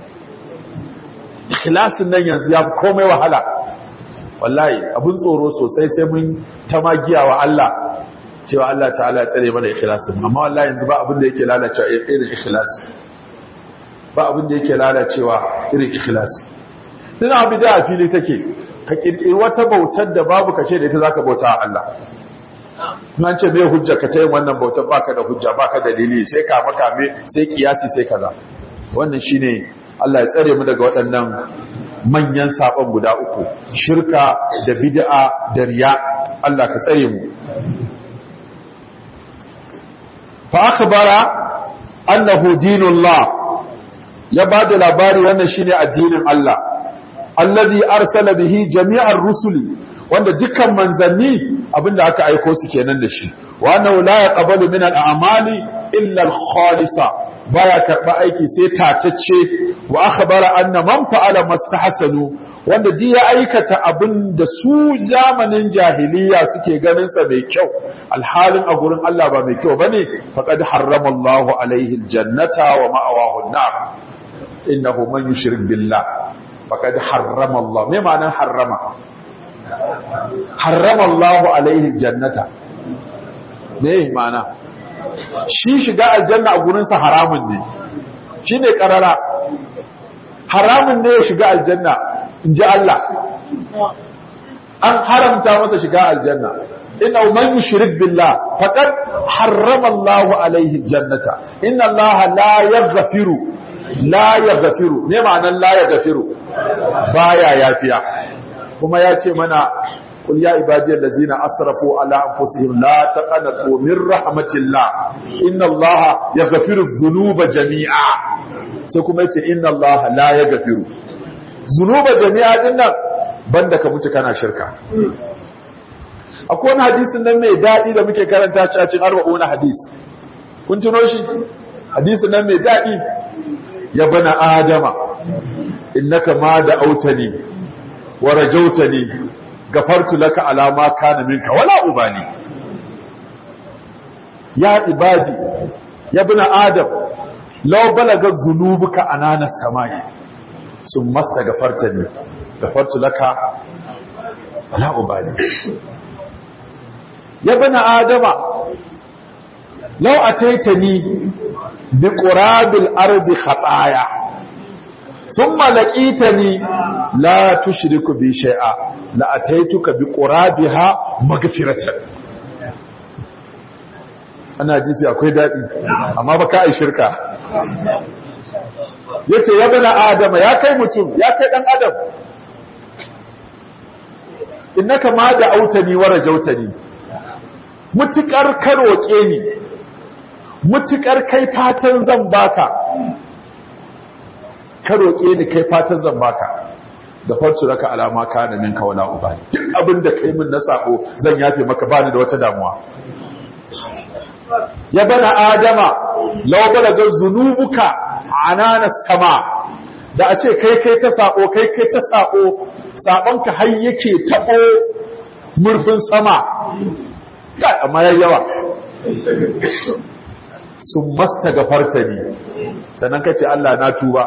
[SPEAKER 1] ikhlasin nan yanzu ya fi komai wahala wallahi abun tsoro sosai sai mun ta magiya wa Allah cewa Allah ta'ala ya tsare mana ikhlasin amma wallahi yanzu ba abin da yake lalacewa irin ikhlasi ba abin da yake lalacewa irin ikhlasi tana abu da a fili take ka kirkiri wata bautar da babu kace da ita zaka bauta wa Allah nan ce me hujja ka tayin wannan bautar baka da hujja baka da dalili sai ka maka me sai kiyasi sai kaza wannan shine Allah ya tsare mu daga waɗannan manyan sabon guda uku shirka da bid'a da riya Allah ka tsare mu fa akhbara annahu dinullah ya bada labari wannan shine addinin Allah allazi arsala bihi jami'ar rusuli wanda dukkan manzanni abinda aka aiko su kenan da shi wa annahu la yaqbalu min al-a'mali illa al-khalisa baya karba aiki sai tatacce wa akhbara anna man fa'ala mastahsanu wanda di ya aikata abin da su zamanin jahiliya suke ganin sa mai kyau alhalin a gurin Allah ba mai kyau bane faqad harrama Allahu alaihi aljannata wa ma'awahu an-nar innahu man yushrik billah faqad harrama Allah me ma'anar harrama harrama Allahu alaihi aljannata me ma'ana shi shiga aljanna a gurin sa haramun ne shine karara haramun ne ya shiga aljanna in ji Allah an haramta masa shiga aljanna inna man yushrik billah faqad harrama Allah alaihi aljannata inna Allah la yaghfiru la yaghfiru me ma'anar la yaghfiru baya yafiya kuma ya ce mana قل يا عبادي الذين أسرفوا على أنفسهم لا تقنطوا من رحمة الله إن الله يغفر الذنوب جميعا سيكون إن الله لا يغفر ذنوب جميعا إن بندك متكنا شركا akwai wani hadisin nan mai daɗi da muke karanta ci a cikin arba'u na hadis kun tuno shi hadisin nan mai daɗi ya bana adama innaka ma da autani wa rajautani gafartu laka alama kana minka wala ubani ya ibadi ya bina adam law balaga zunubuka anana samai sun masta gafarta ne gafartu laka wala ubani ya bina adama law ataitani bi qurabil ardi khataya thumma laqitani la tushriku bi shay'a la'ataituka bi qurabiha maghfiratan ana ji sai akwai dadi amma ba ka ai shirka yace ya bana adama ya kai mutum ya kai dan adam innaka ma da autani wa rajautani mutukar ka roke ni mutukar kai fatan zan baka ka roke ni kai fatan zan baka da farci raka alama kana minka wala ubani duk abin da kai min na sako zan yafe maka bani da wata damuwa ya bana adama law balaga zunubuka anana sama da a ce kai kai ta sako kai kai ta sako sabonka har yake tabo murfin sama kai amma yayi yawa sun masta gafarta ni sannan kace Allah na tuba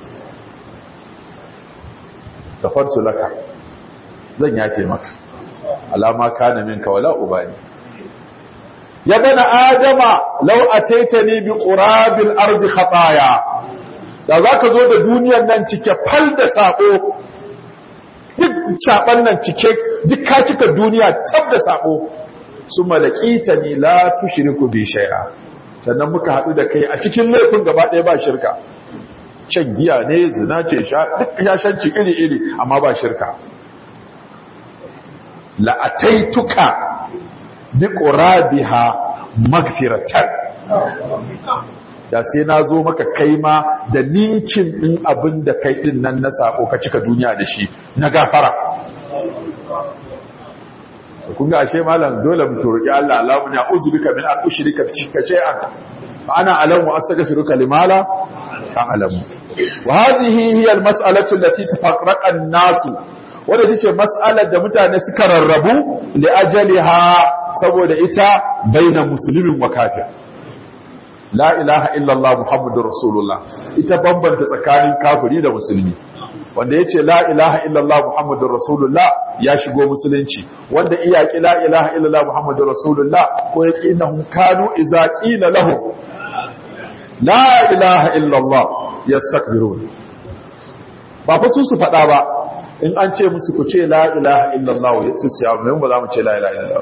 [SPEAKER 1] gafartu laka zan yafe maka alama kana minka wala ubani ya bana adama law ataitani bi qurabil ardi khataya da zaka zo da duniyar nan cike fal da sako duk saban nan cike duk ka cika duniya tab da sako summa laqitani la tushriku bi shay'a sannan muka hadu da kai a cikin laifin gaba ɗaya ba shirka shan giya ne zina ce duk ya shanci iri-iri amma ba shirka la'ataituka bi qurabiha magfiratan da sai na zo maka kai ma da ninkin din abin da kai din nan na sako ka cika duniya da shi na gafara kun ga ashe malam dole mu roki Allah Allahumma ya uzbika min an ushrika bika shay'an ana alamu astaghfiruka limala ta'lamu wa hadhihi hiya almas'alatu allati tafarraqa an-nas wanda tace mas'alar da mutane suka rarrabu li ajaliha saboda ita baina muslimin wa kafir la ilaha illa Allah muhammadur rasulullah ita bambanta tsakanin kafiri da musulmi wanda yace la ilaha illa Allah muhammadur rasulullah ya shigo musulunci wanda iyaki la ilaha illa Allah muhammadur rasulullah ko yaki innahum kanu idza qila lahum la ilaha illallah yastakbirun ba fa su su faɗa ba in an ce musu ku ce la ilaha illallah su siya mun ba za mu ce la ilaha illallah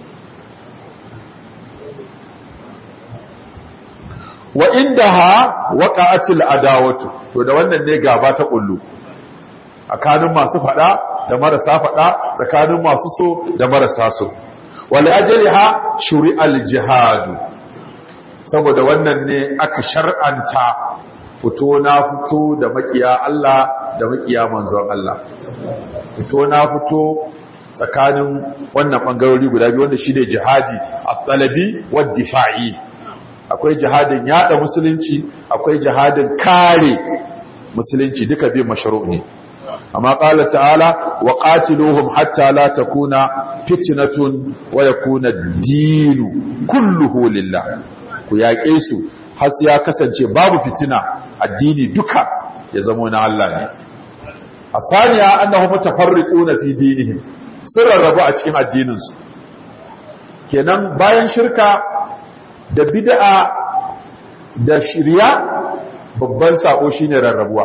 [SPEAKER 1] wa indaha waqa'atil adawatu to da wannan ne gaba ta kullu tsakanin masu faɗa da marasa faɗa tsakanin masu so da marasa so wal ajliha shuri'al jihadu saboda wannan ne aka shar'anta fito na fito da makiya Allah da makiya manzon Allah fito na fito tsakanin wannan bangarori guda biyu wanda shine jihadi at-talabi wad-difa'i akwai jihadin yada musulunci akwai jihadin kare musulunci duka bi mashru' ne amma qala ta'ala wa qatiluhum hatta la takuna fitnatun wa yakuna ad-dinu kulluhu lillah ku yaƙe su har ya kasance babu fitina addini duka ya zama na Allah ne a saniya annahu mutafarriquna fi dinihim sun rarrabu a cikin addininsu kenan bayan shirka da bid'a da shirya babban sako shine rarrabuwa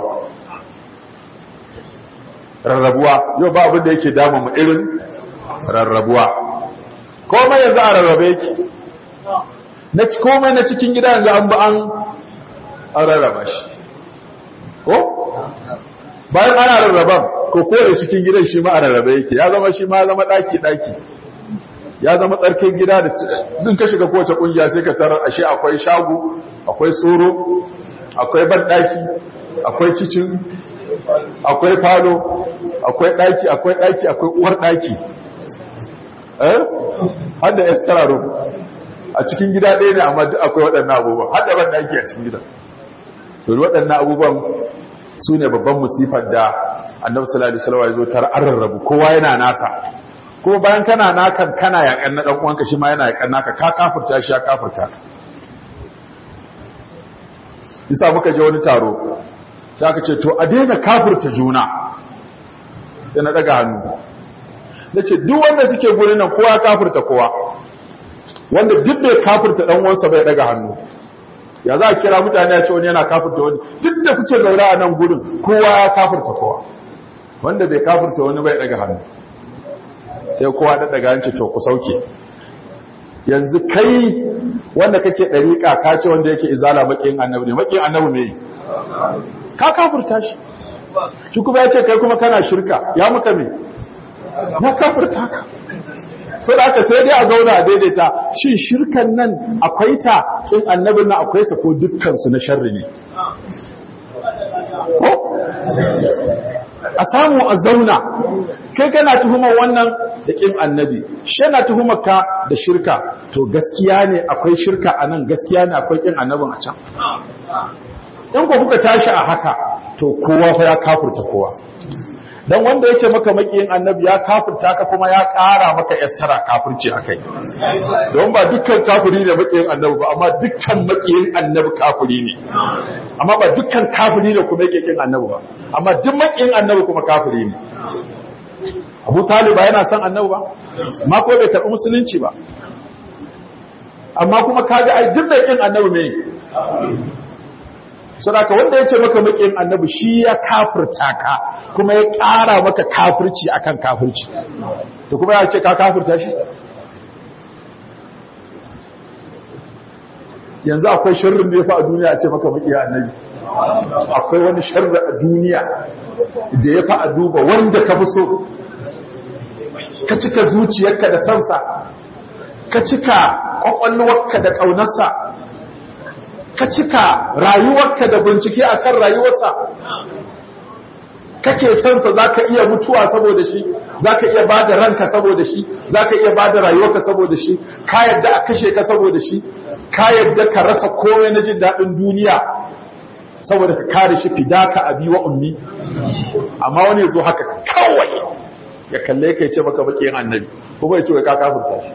[SPEAKER 1] rarrabuwa yau ba abin da yake damu mu irin rarrabuwa komai yanzu a rarrabe yake na komai na cikin gida yanzu an ba an rarraba shi ko bayan ana rarraban ko kore cikin gidan shi ma a rarraba yake ya zama shi ma zama daki daki ya zama tsarkin gida da din ka shiga kowace kungiya sai ka tarar ashe akwai shago akwai tsoro akwai ban daki akwai kicin akwai falo akwai daki akwai daki akwai uwar daki eh har da extra room a cikin gida ɗaya ne amma duk akwai waɗannan abubuwan har da ban daki a cikin gida to waɗannan abubuwan su ne babban musifar da annabi sallallahu alaihi wasallam ya zo tar an rarrabu kowa yana nasa kuma bayan kana nakan kana yakan na dan uwanka shi ma yana yakan naka ka kafirta shi ya kafirta isa muka je wani taro sai aka ce to a daina kafirta juna sai na daga hannu nace duk wanda suke gurin nan kowa kafirta kowa wanda duk bai kafirta dan uwansa bai daga hannu ya za a kira mutane ya ce wani yana kafirta wani duk da kuke zaune a nan gurin kowa ya kafirta kowa wanda bai kafirta wani bai daga hannu sai kowa da daga hanci to ku sauke yanzu kai wanda kake dariƙa ka ce wanda yake izala makiyin annabi ne makiyin annabi ne ka kafirta shi shi kuma ya ce kai kuma kana shirka ya muka me ya kafirta ka so da aka sai dai a zauna a daidaita shin shirkan nan akwai ta kin annabin nan akwai sa ko dukkan su na sharri ne ko a samu a zauna kai kana tuhumar wannan da kin annabi shi yana tuhumar ka da shirka to gaskiya ne akwai shirka a nan gaskiya ne akwai kin annabin a can in ku kuka tashi a haka to kowa fa ya kafurta kowa dan wanda yace maka makiyin annabi ya kafirta ka kuma ya ƙara maka yassara kafirci akai don ba dukkan kafiri ne makiyin annabi ba amma dukkan makiyin annabi kafiri ne amma ba dukkan kafiri ne kuma yake kin annabi ba amma duk makiyin annabi kuma kafiri ne Abu Talib ba yana son annabi ba amma ko bai karɓi musulunci ba amma kuma kaga ai duk mai kin annabi ne sadaka wanda ya ce maka makin annabi shi ya kafirta ka kuma ya ƙara maka kafirci akan kafirci to kuma ya ce ka kafirta shi yanzu akwai sharrin da ya fa a duniya a ce maka makin annabi akwai wani sharri a duniya da ya fa a duba wanda ka fi so ka cika zuciyarka da sansa ka cika kwakwalwarka da ƙaunarsa ka cika rayuwarka da bincike akan rayuwarsa kake sansa za ka iya mutuwa saboda shi za ka iya ba da ranka saboda shi za ka iya ba da rayuwarka saboda shi ka yadda a kashe ka saboda shi ka yadda ka rasa komai na jin daɗin duniya saboda ka kare shi fidaka abi wa ummi amma wani zo haka kawai ya kalle ka ce maka baki yin annabi kuma ya ce ka kafirta shi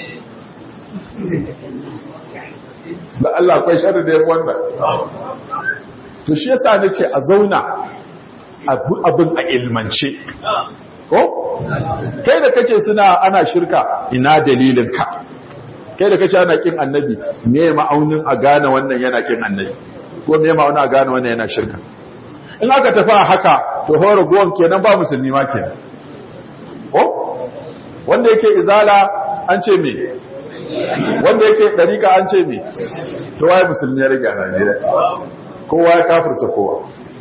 [SPEAKER 1] da Allah akwai sharri da yawan wannan to shi yasa nace a zauna abin a ilmance ko kai da kace suna ana shirka ina dalilin ka kai da kace ana kin annabi me ma'aunin a gane wannan yana kin annabi ko me ma'aunin a gane wannan yana shirka in aka tafi a haka to horo gowon kenan ba musulmi ma kenan ko wanda yake izala an ce me wanda yake dariƙa an ce me to waye musulmi ya rage a Najeriya kowa ya kafirta kowa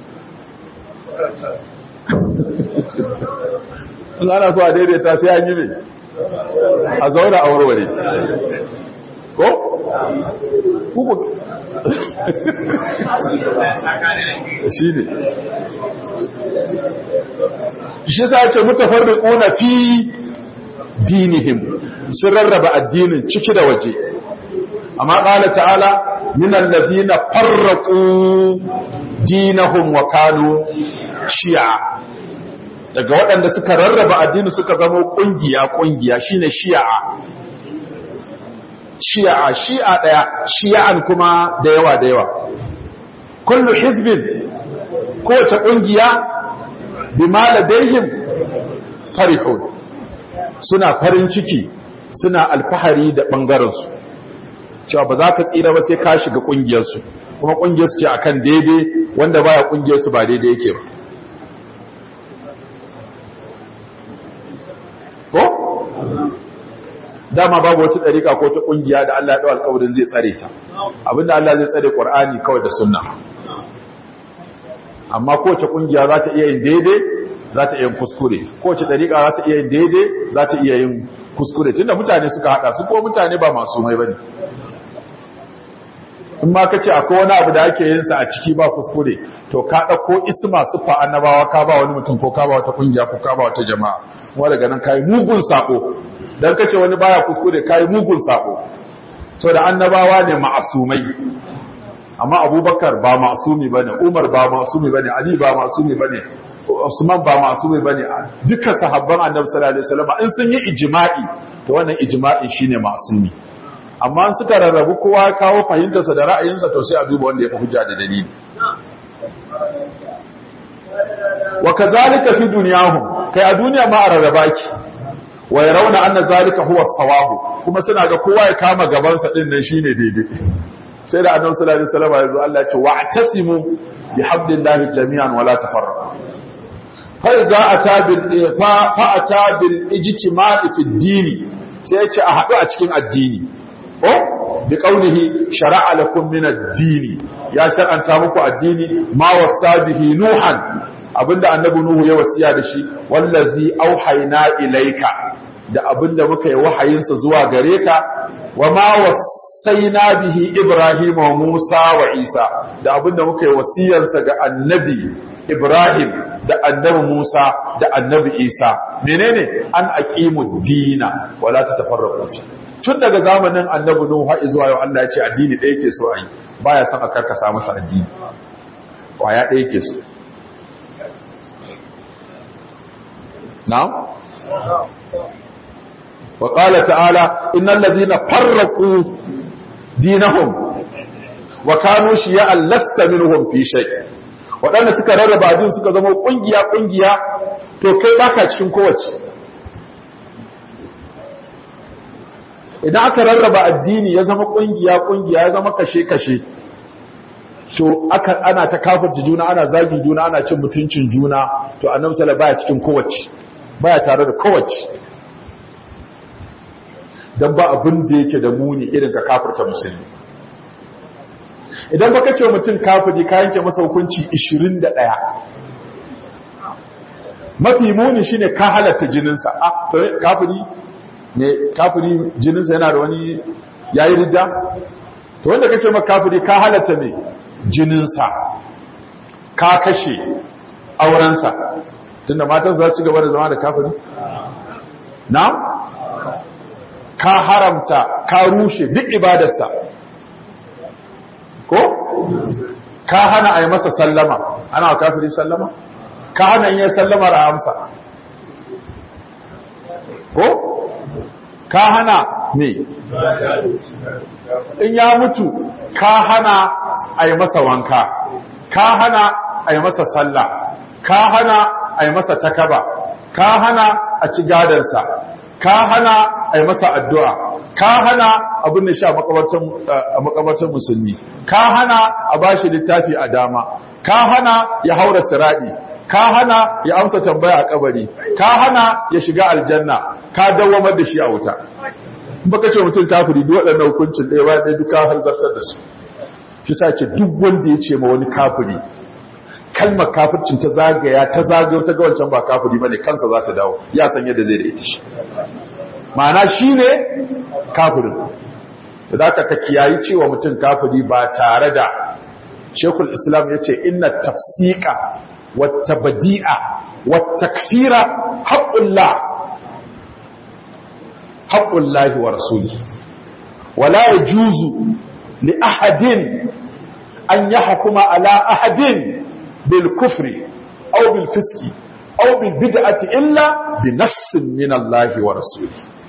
[SPEAKER 1] in ana so a daidaita sai an yi ne a zauna a warware ko? kuku shi ne shi sa ce mutafarri ƙuna fi dinihim sun rarraba addinin ciki da waje amma ƙala ta'ala minan lazina farraƙu dinahum wa kanu shi'a daga waɗanda suka rarraba addini suka zama ƙungiya ƙungiya shine shi'a shi'a shi'a ɗaya shi'an kuma da yawa da yawa kullu hizbin kowace ƙungiya bima ladaihim farihun suna farin ciki suna alfahari da ɓangarensu cewa ba za ka tsira ba sai ka shiga ƙungiyarsu kuma ƙungiyarsu ce akan daidai wanda baya ƙungiyarsu ba daidai yake ba ko dama babu wata ɗariƙa ko ta ƙungiya da Allah ya ɗau alƙawarin zai tsare ta abinda Allah zai tsare ƙur'ani kawai da sunna amma kowace ƙungiya za ta iya yin daidai za ta iya yin kuskure kowace ɗariƙa za ta iya yin daidai za ta iya yin kuskure tunda mutane suka haɗa su ko mutane ba masu mai bane in ma ka ce akwai wani abu da ake yin sa a ciki ba kuskure to ka ɗauko isma siffa annabawa ka ba wani mutum ko ka ba wata ƙungiya ko ka ba wata jama'a kuma daga nan kai mugun sako dan kace wani baya kuskure kai mugun sako so da annabawa ne ma'asumai amma abubakar ba ma'asumi bane umar ba ma'asumi bane ali ba ma'asumi bane usman ba ma'asumi bane dukkan sahabban annabi sallallahu alaihi wasallam in sun yi ijma'i to wannan ijma'in shine ma'asumi amma in suka rarrabu kowa ya kawo fahimtarsa da ra'ayinsa to sai a duba wanda ya fi hujja da dalili wa kazalika fi dunyahum kai a duniya ma a rarraba ki wa yarawna anna zalika huwa sawabu kuma suna ga kowa ya kama gaban sa din nan shine daidai sai da annabi sallallahu alaihi wasallam ya zo Allah ya ce wa'tasimu bihablillahi jami'an wala tafarraqu fa iza ata bil fa ata bil ijtima'i fi ad-din sai ya ce a hadu a cikin addini ko bi qawlihi shar'a lakum min ad-din ya shar'anta muku addini ma wasa bihi nuhan abinda annabi nuhu ya wasiya da shi wallazi auhayna ilaika da abinda muka yi wahayinsa zuwa gare ka wa ma wasaina bihi ibrahim wa musa wa isa da abinda muka yi wasiyarsa ga annabi ibrahim da annabi musa da annabi isa menene an aqimu dina wala tatafarraqu tun daga zamanin annabi nuhu har zuwa yau Allah ya ce addini ɗaya yake so a yi baya son a karkasa masa addini kwaya ɗaya yake so نعم وقال تعالى إن الذين فرقوا دينهم وكانوا شيعا لست منهم في شيء waɗanda suka rarraba addini suka zama ƙungiya-ƙungiya to kai baka cikin kowace idan aka rarraba addini ya zama ƙungiya-ƙungiya ya zama kashe-kashe to aka ana ta kafirta juna ana zagin juna ana cin mutuncin juna to annabi sallallahu baya cikin kowace baya tare da kowace dan ba abin da yake da muni irin ka kafirta musulmi idan baka ce mutum kafiri ka yanke masa hukunci 21 mafi muni shine ka halatta jininsa a to kafiri ne kafiri jininsa yana da wani yayi ridda to wanda kace maka kafiri ka halatta me jininsa ka kashe aurensa tunda matan za su gaba da zama da kafiri na ka haramta ka rushe duk ibadarsa ko ka hana a yi masa sallama ana wa kafiri sallama ka hana yin sallama da amsa ko ka hana me in ya mutu ka hana a yi masa wanka ka hana a yi masa sallah ka hana a yi masa takaba ka hana a ci gadansa ka hana a yi masa addu'a ka hana abin da sha a makabartar musulmi ka hana a bashi littafi a dama ka hana ya haura siradi ka hana ya amsa tambaya a kabari ka hana ya shiga aljanna ka dawamar da shi a wuta baka ce mutum kafiri duk waɗannan hukuncin ɗaya bayan ɗaya duka har zartar da su shi sa ce duk wanda ya ce ma wani kafiri kalmar kafircin ta zagaya ta zagayo ta ga wancan ba kafiri bane kansa za ta dawo ya san yadda zai da ita shi ma'ana shi ne kafirin da aka ka kiyayi cewa mutum kafiri ba tare da shekul islam ya ce inna tafsika wata badi'a wata kafira haƙullah haƙullahi wa rasuli wala ya juzu li ahadin an yi hakuma ala ahadin bil kufri au bil fiski au bil bid'ati illa bi nassin min Allah wa rasuli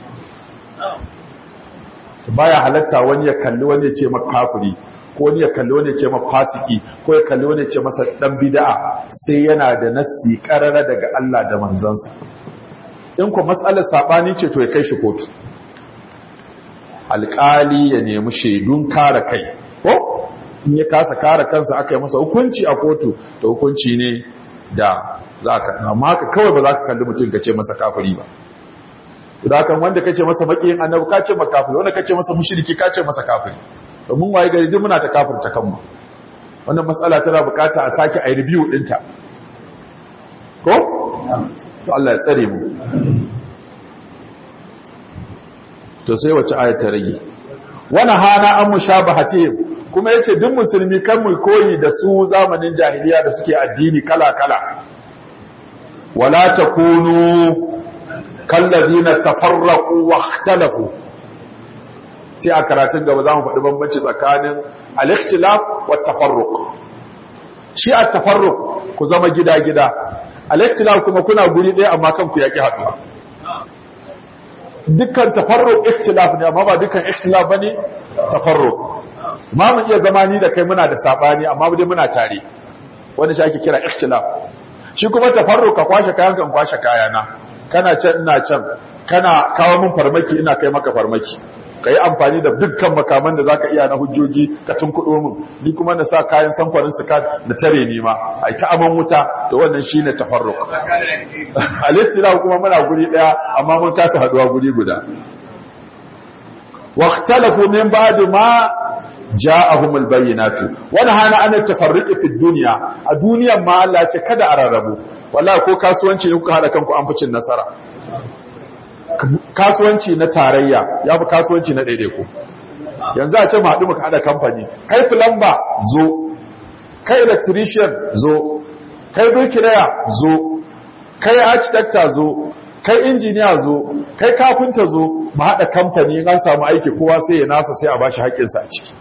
[SPEAKER 1] baya halatta wani ya kalli wani ya ce maka kafiri ko wani ya kalli wani ya ce maka fasiki ko ya kalli wani ya ce masa dan bid'a sai yana da nassi karara daga Allah da manzansa in ku matsalar sabani ce to ya kai shi kotu alƙali ya nemi shaidun kare kai ko in ya kasa kare kansa aka yi masa hukunci a kotu to hukunci ne da za ka amma haka kawai ba za ka kalli mutum ka ce masa kafiri ba da kan wanda kace masa makiyin annabi kace masa kafiri wanda kace masa mushriki kace masa kafiri domin waye gari duk muna ta kafirta kanmu wannan matsala tana bukata a sake a review dinta ko to Allah ya tsare mu to sai wace ayat ta rage wana hana an mushabahatihim kuma yace duk musulmi kan mu koyi da su zamanin jahiliya da suke addini kala kala wala takunu kallazina tafarraqu wahtalafu sai a karatun gaba zamu faɗi bambanci tsakanin al-ikhtilaf wa tafarruq shi at-tafarruq ku zama gida-gida al-ikhtilaf kuma kuna guri ɗaya amma kanku yaki haɗuwa dukkan tafarruq ikhtilaf ne amma ba dukkan ikhtilaf bane tafarruq ma mun iya zama ni da kai muna da sabani amma dai muna tare wanda shi ake kira ikhtilaf shi kuma tafarruq ka kwashe kayan kan kwashe kayana kana can ina can kana kawo min farmaki ina kai maka farmaki ka yi amfani da dukkan makaman da zaka iya na hujjoji ka tunkuɗo min ni kuma na sa kayan samfarin su ka da tare ni ma a ta aman wuta to wannan shine tafarruq alittila kuma muna guri daya amma mun kasa haduwa guri guda waqtalafu min ba'd ma ja'ahum albayyinatu wani hana an tafarruqi fi dunya a duniyan ma Allah ya ce kada a rarrabu wallahi ko kasuwanci ne kuka hada kanku an ficin nasara kasuwanci na tarayya ya fi kasuwanci na ɗaiɗaiku yanzu a ce mu haɗu muka haɗa kamfani kai filamba zo kai electrician zo kai birkilaya zo kai architecta zo kai injiniya zo kai kafinta zo mu haɗa kamfani in an samu aiki kowa sai ya nasa sai a bashi haƙƙinsa a ciki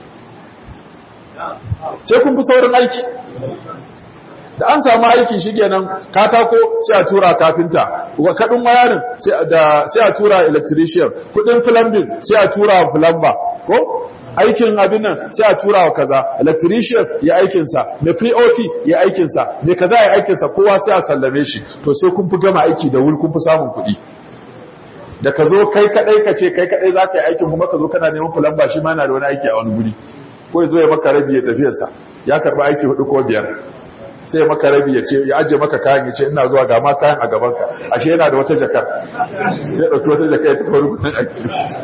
[SPEAKER 1] sai kun fi saurin aiki da an samu aiki shikenan katako sai a tura kafinta kadin wayarin sai a tura electrician kudin plumbing sai a tura plumber ko aikin abin nan sai a tura wa kaza electrician ya aikinsa mai pre-op ya aikinsa mai kaza ya aikinsa kowa sai a sallame shi to sai kun fi gama aiki da wuri kun fi samun kuɗi da ka zo kai kadai ka ce kai kadai za ka yi aikin kuma ka zo kana neman plumber shi ma yana da wani aiki a wani guri ko ya zo ya maka rabi ya tafiyarsa ya karɓi aiki hudu ko biyar sai maka rabi ya ce ya aje maka kayan ya ce ina zuwa ga ma kayan a gabanka ashe yana da wata jakar ya ɗauki wata jakar ya tafi rukunin aiki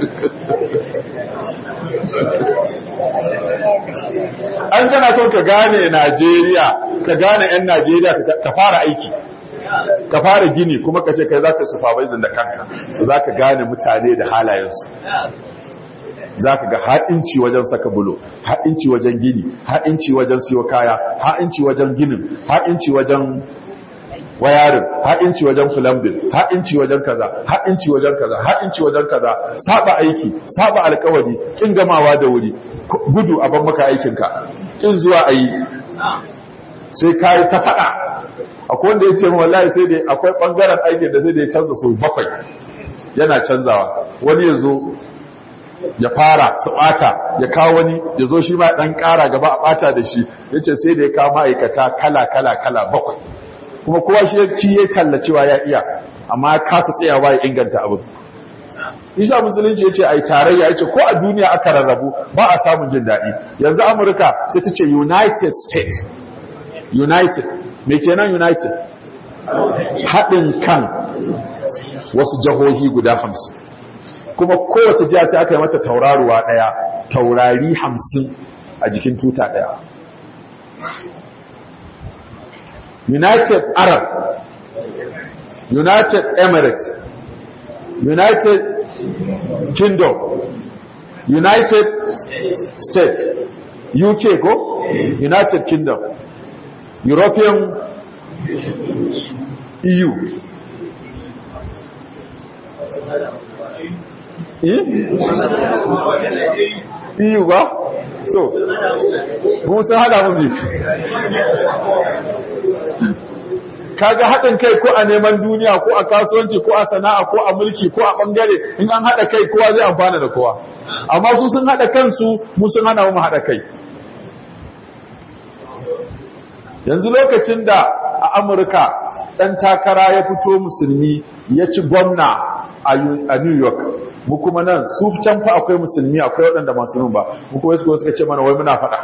[SPEAKER 1] an kana son ka gane najeriya ka gane 'yan najeriya ka fara aiki ka fara gini kuma ka ce kai za ka supervising da kanka za ka gane mutane da halayensu za ka ga ha'inci wajen saka bulo ha'inci wajen gini ha'inci wajen siyo kaya ha'inci wajen ginin ha'inci wajen wayarin ha'inci wajen fulambin ha'inci wajen kaza ha'inci wajen kaza ha'inci wajen kaza saba aiki saba alkawari kin gamawa da wuri gudu a ban maka aikinka kin zuwa ayi sai kai ta fada akwai wanda ya ce min wallahi sai dai akwai bangaren aikin da sai da ya canza so bakwai yana canzawa wani ya zo ya fara su bata ya kawo wani ya zo shi ma dan kara gaba a bata da shi yace sai da ya kawo ma'aikata kala kala kala bakwai kuma kowa shi ya ci ya tallacewa ya iya amma ya kasa tsayawa ya inganta abin isa musulunci yace ai tarayya yace ko a duniya aka rarrabu ba a samun jin daɗi yanzu amurka sai ta ce united states united me kenan united haɗin kan wasu jihohi guda hamsin kuma kowace jiha sai aka yi mata tauraruwa ɗaya taurari hamsin a jikin tuta ɗaya united arab united emirates united kingdom united states uk ko united kingdom european eu EU ba? So, mun sun hada mun biyu. Kaga haɗin kai ko a neman duniya ko a kasuwanci ko a sana'a ko a mulki ko a ɓangare in an haɗa kai kowa zai amfana da kowa. Amma su sun haɗa kansu mu sun hana mu haɗa kai. Yanzu lokacin da a Amurka ɗan takara ya fito musulmi ya ci gwamna a New York mu kuma nan su can fa akwai musulmi akwai waɗanda masu nun ba mu kuma suka suka ce mana wai muna faɗa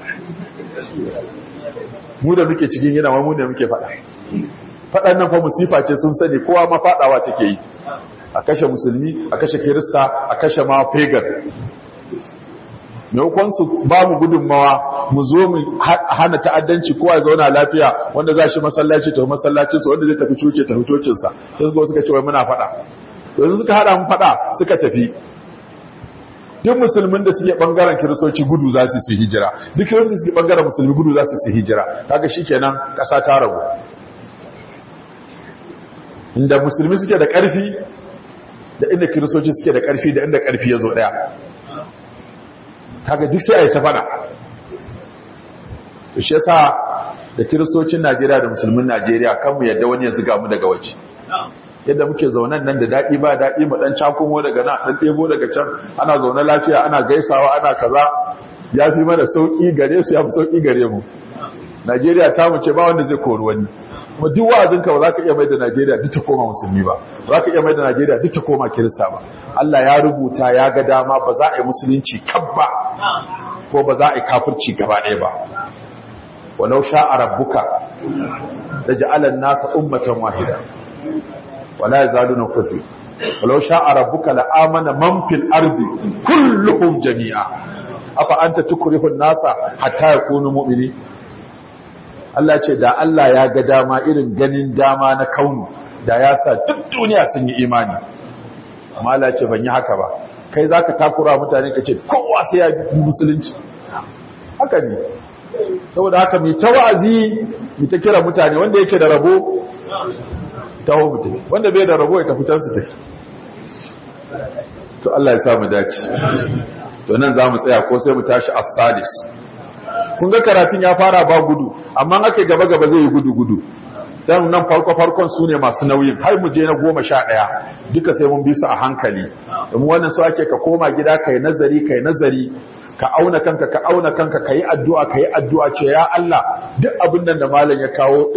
[SPEAKER 1] mu da muke cikin yana wai mu da muke faɗa faɗan nan fa musifa ce sun sani kowa ma faɗawa take yi a kashe musulmi a kashe kirista a kashe ma pagan maimakon su ba mu gudunmawa mu zo mu hana ta'addanci kowa ya zauna lafiya wanda za shi masallaci tafi masallacinsa wanda zai tafi coci tafi cocinsa sai suka suka ce wai muna faɗa yanzu suka hada mu fada suka tafi duk musulmin da suke bangaren kiristoci gudu za su yi hijira duk kiristoci suke bangaren musulmi gudu za su yi hijira kaga shikenan kasa ta rabu inda musulmi suke da karfi da inda kiristoci suke da karfi da inda karfi ya zo daya kaga duk sai a yi ta fada to shi yasa da kiristocin Najeriya da musulmin Najeriya kan mu yadda wani ya zuga mu daga waje yadda muke zaunan nan da daɗi ba daɗi mu ɗan cakumo daga nan ɗan ɗebo daga can ana zaune lafiya ana gaisawa ana kaza ya fi mana sauƙi gare su ya fi sauƙi gare mu najeriya ta mu ce ba wanda zai kori wani kuma duk wa'azinka ba za ka iya mai da najeriya duk ta koma musulmi ba ba za ka iya mai da najeriya duk ta koma kirista ba allah ya rubuta ya ga dama ba za a yi musulunci kabba ko ba za a yi kafirci gaba ɗaya ba walau sha'a rabbuka da ja'alan nasa ummatan wahida ولا يزالون مختلفين ولو شاء ربك لآمن من في الأرض كلهم جميعا أفأنت تكره الناس حتى يكونوا مؤمنين Allah ce da Allah ya ga dama irin ganin dama na kaunu da ya sa duk duniya sun yi imani amma Allah ce ban yi haka ba kai zaka takura mutane ka ce kowa sai ya bi musulunci haka ne saboda haka mai ta wa'azi mai ta kira mutane wanda yake da rabo taho mutum wanda bai da rabo ya tafi can su tafi to Allah ya samu dace to nan za mu tsaya ko sai mu tashi a salis kun ga karatun ya fara ba gudu amma aka gaba gaba zai yi gudu gudu dan nan farko farkon su ne masu nauyin har mu je na goma sha ɗaya duka sai mun bi su a hankali domin wannan su ake ka koma gida kai nazari kai nazari ka auna kanka ka auna kanka ka yi addu'a ka yi addu'a ce ya Allah duk abin nan da malam ya kawo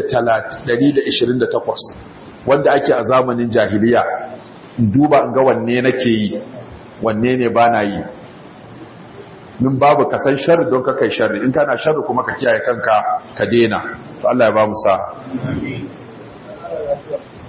[SPEAKER 1] 128 wanda ake a zamanin jahiliya in duba in ga wanne nake yi wanne ne ba na yi min babu ka san sharri don ka kai sharri in kana sharri kuma ka kiyaye kanka ka dena to Allah ya ba mu sa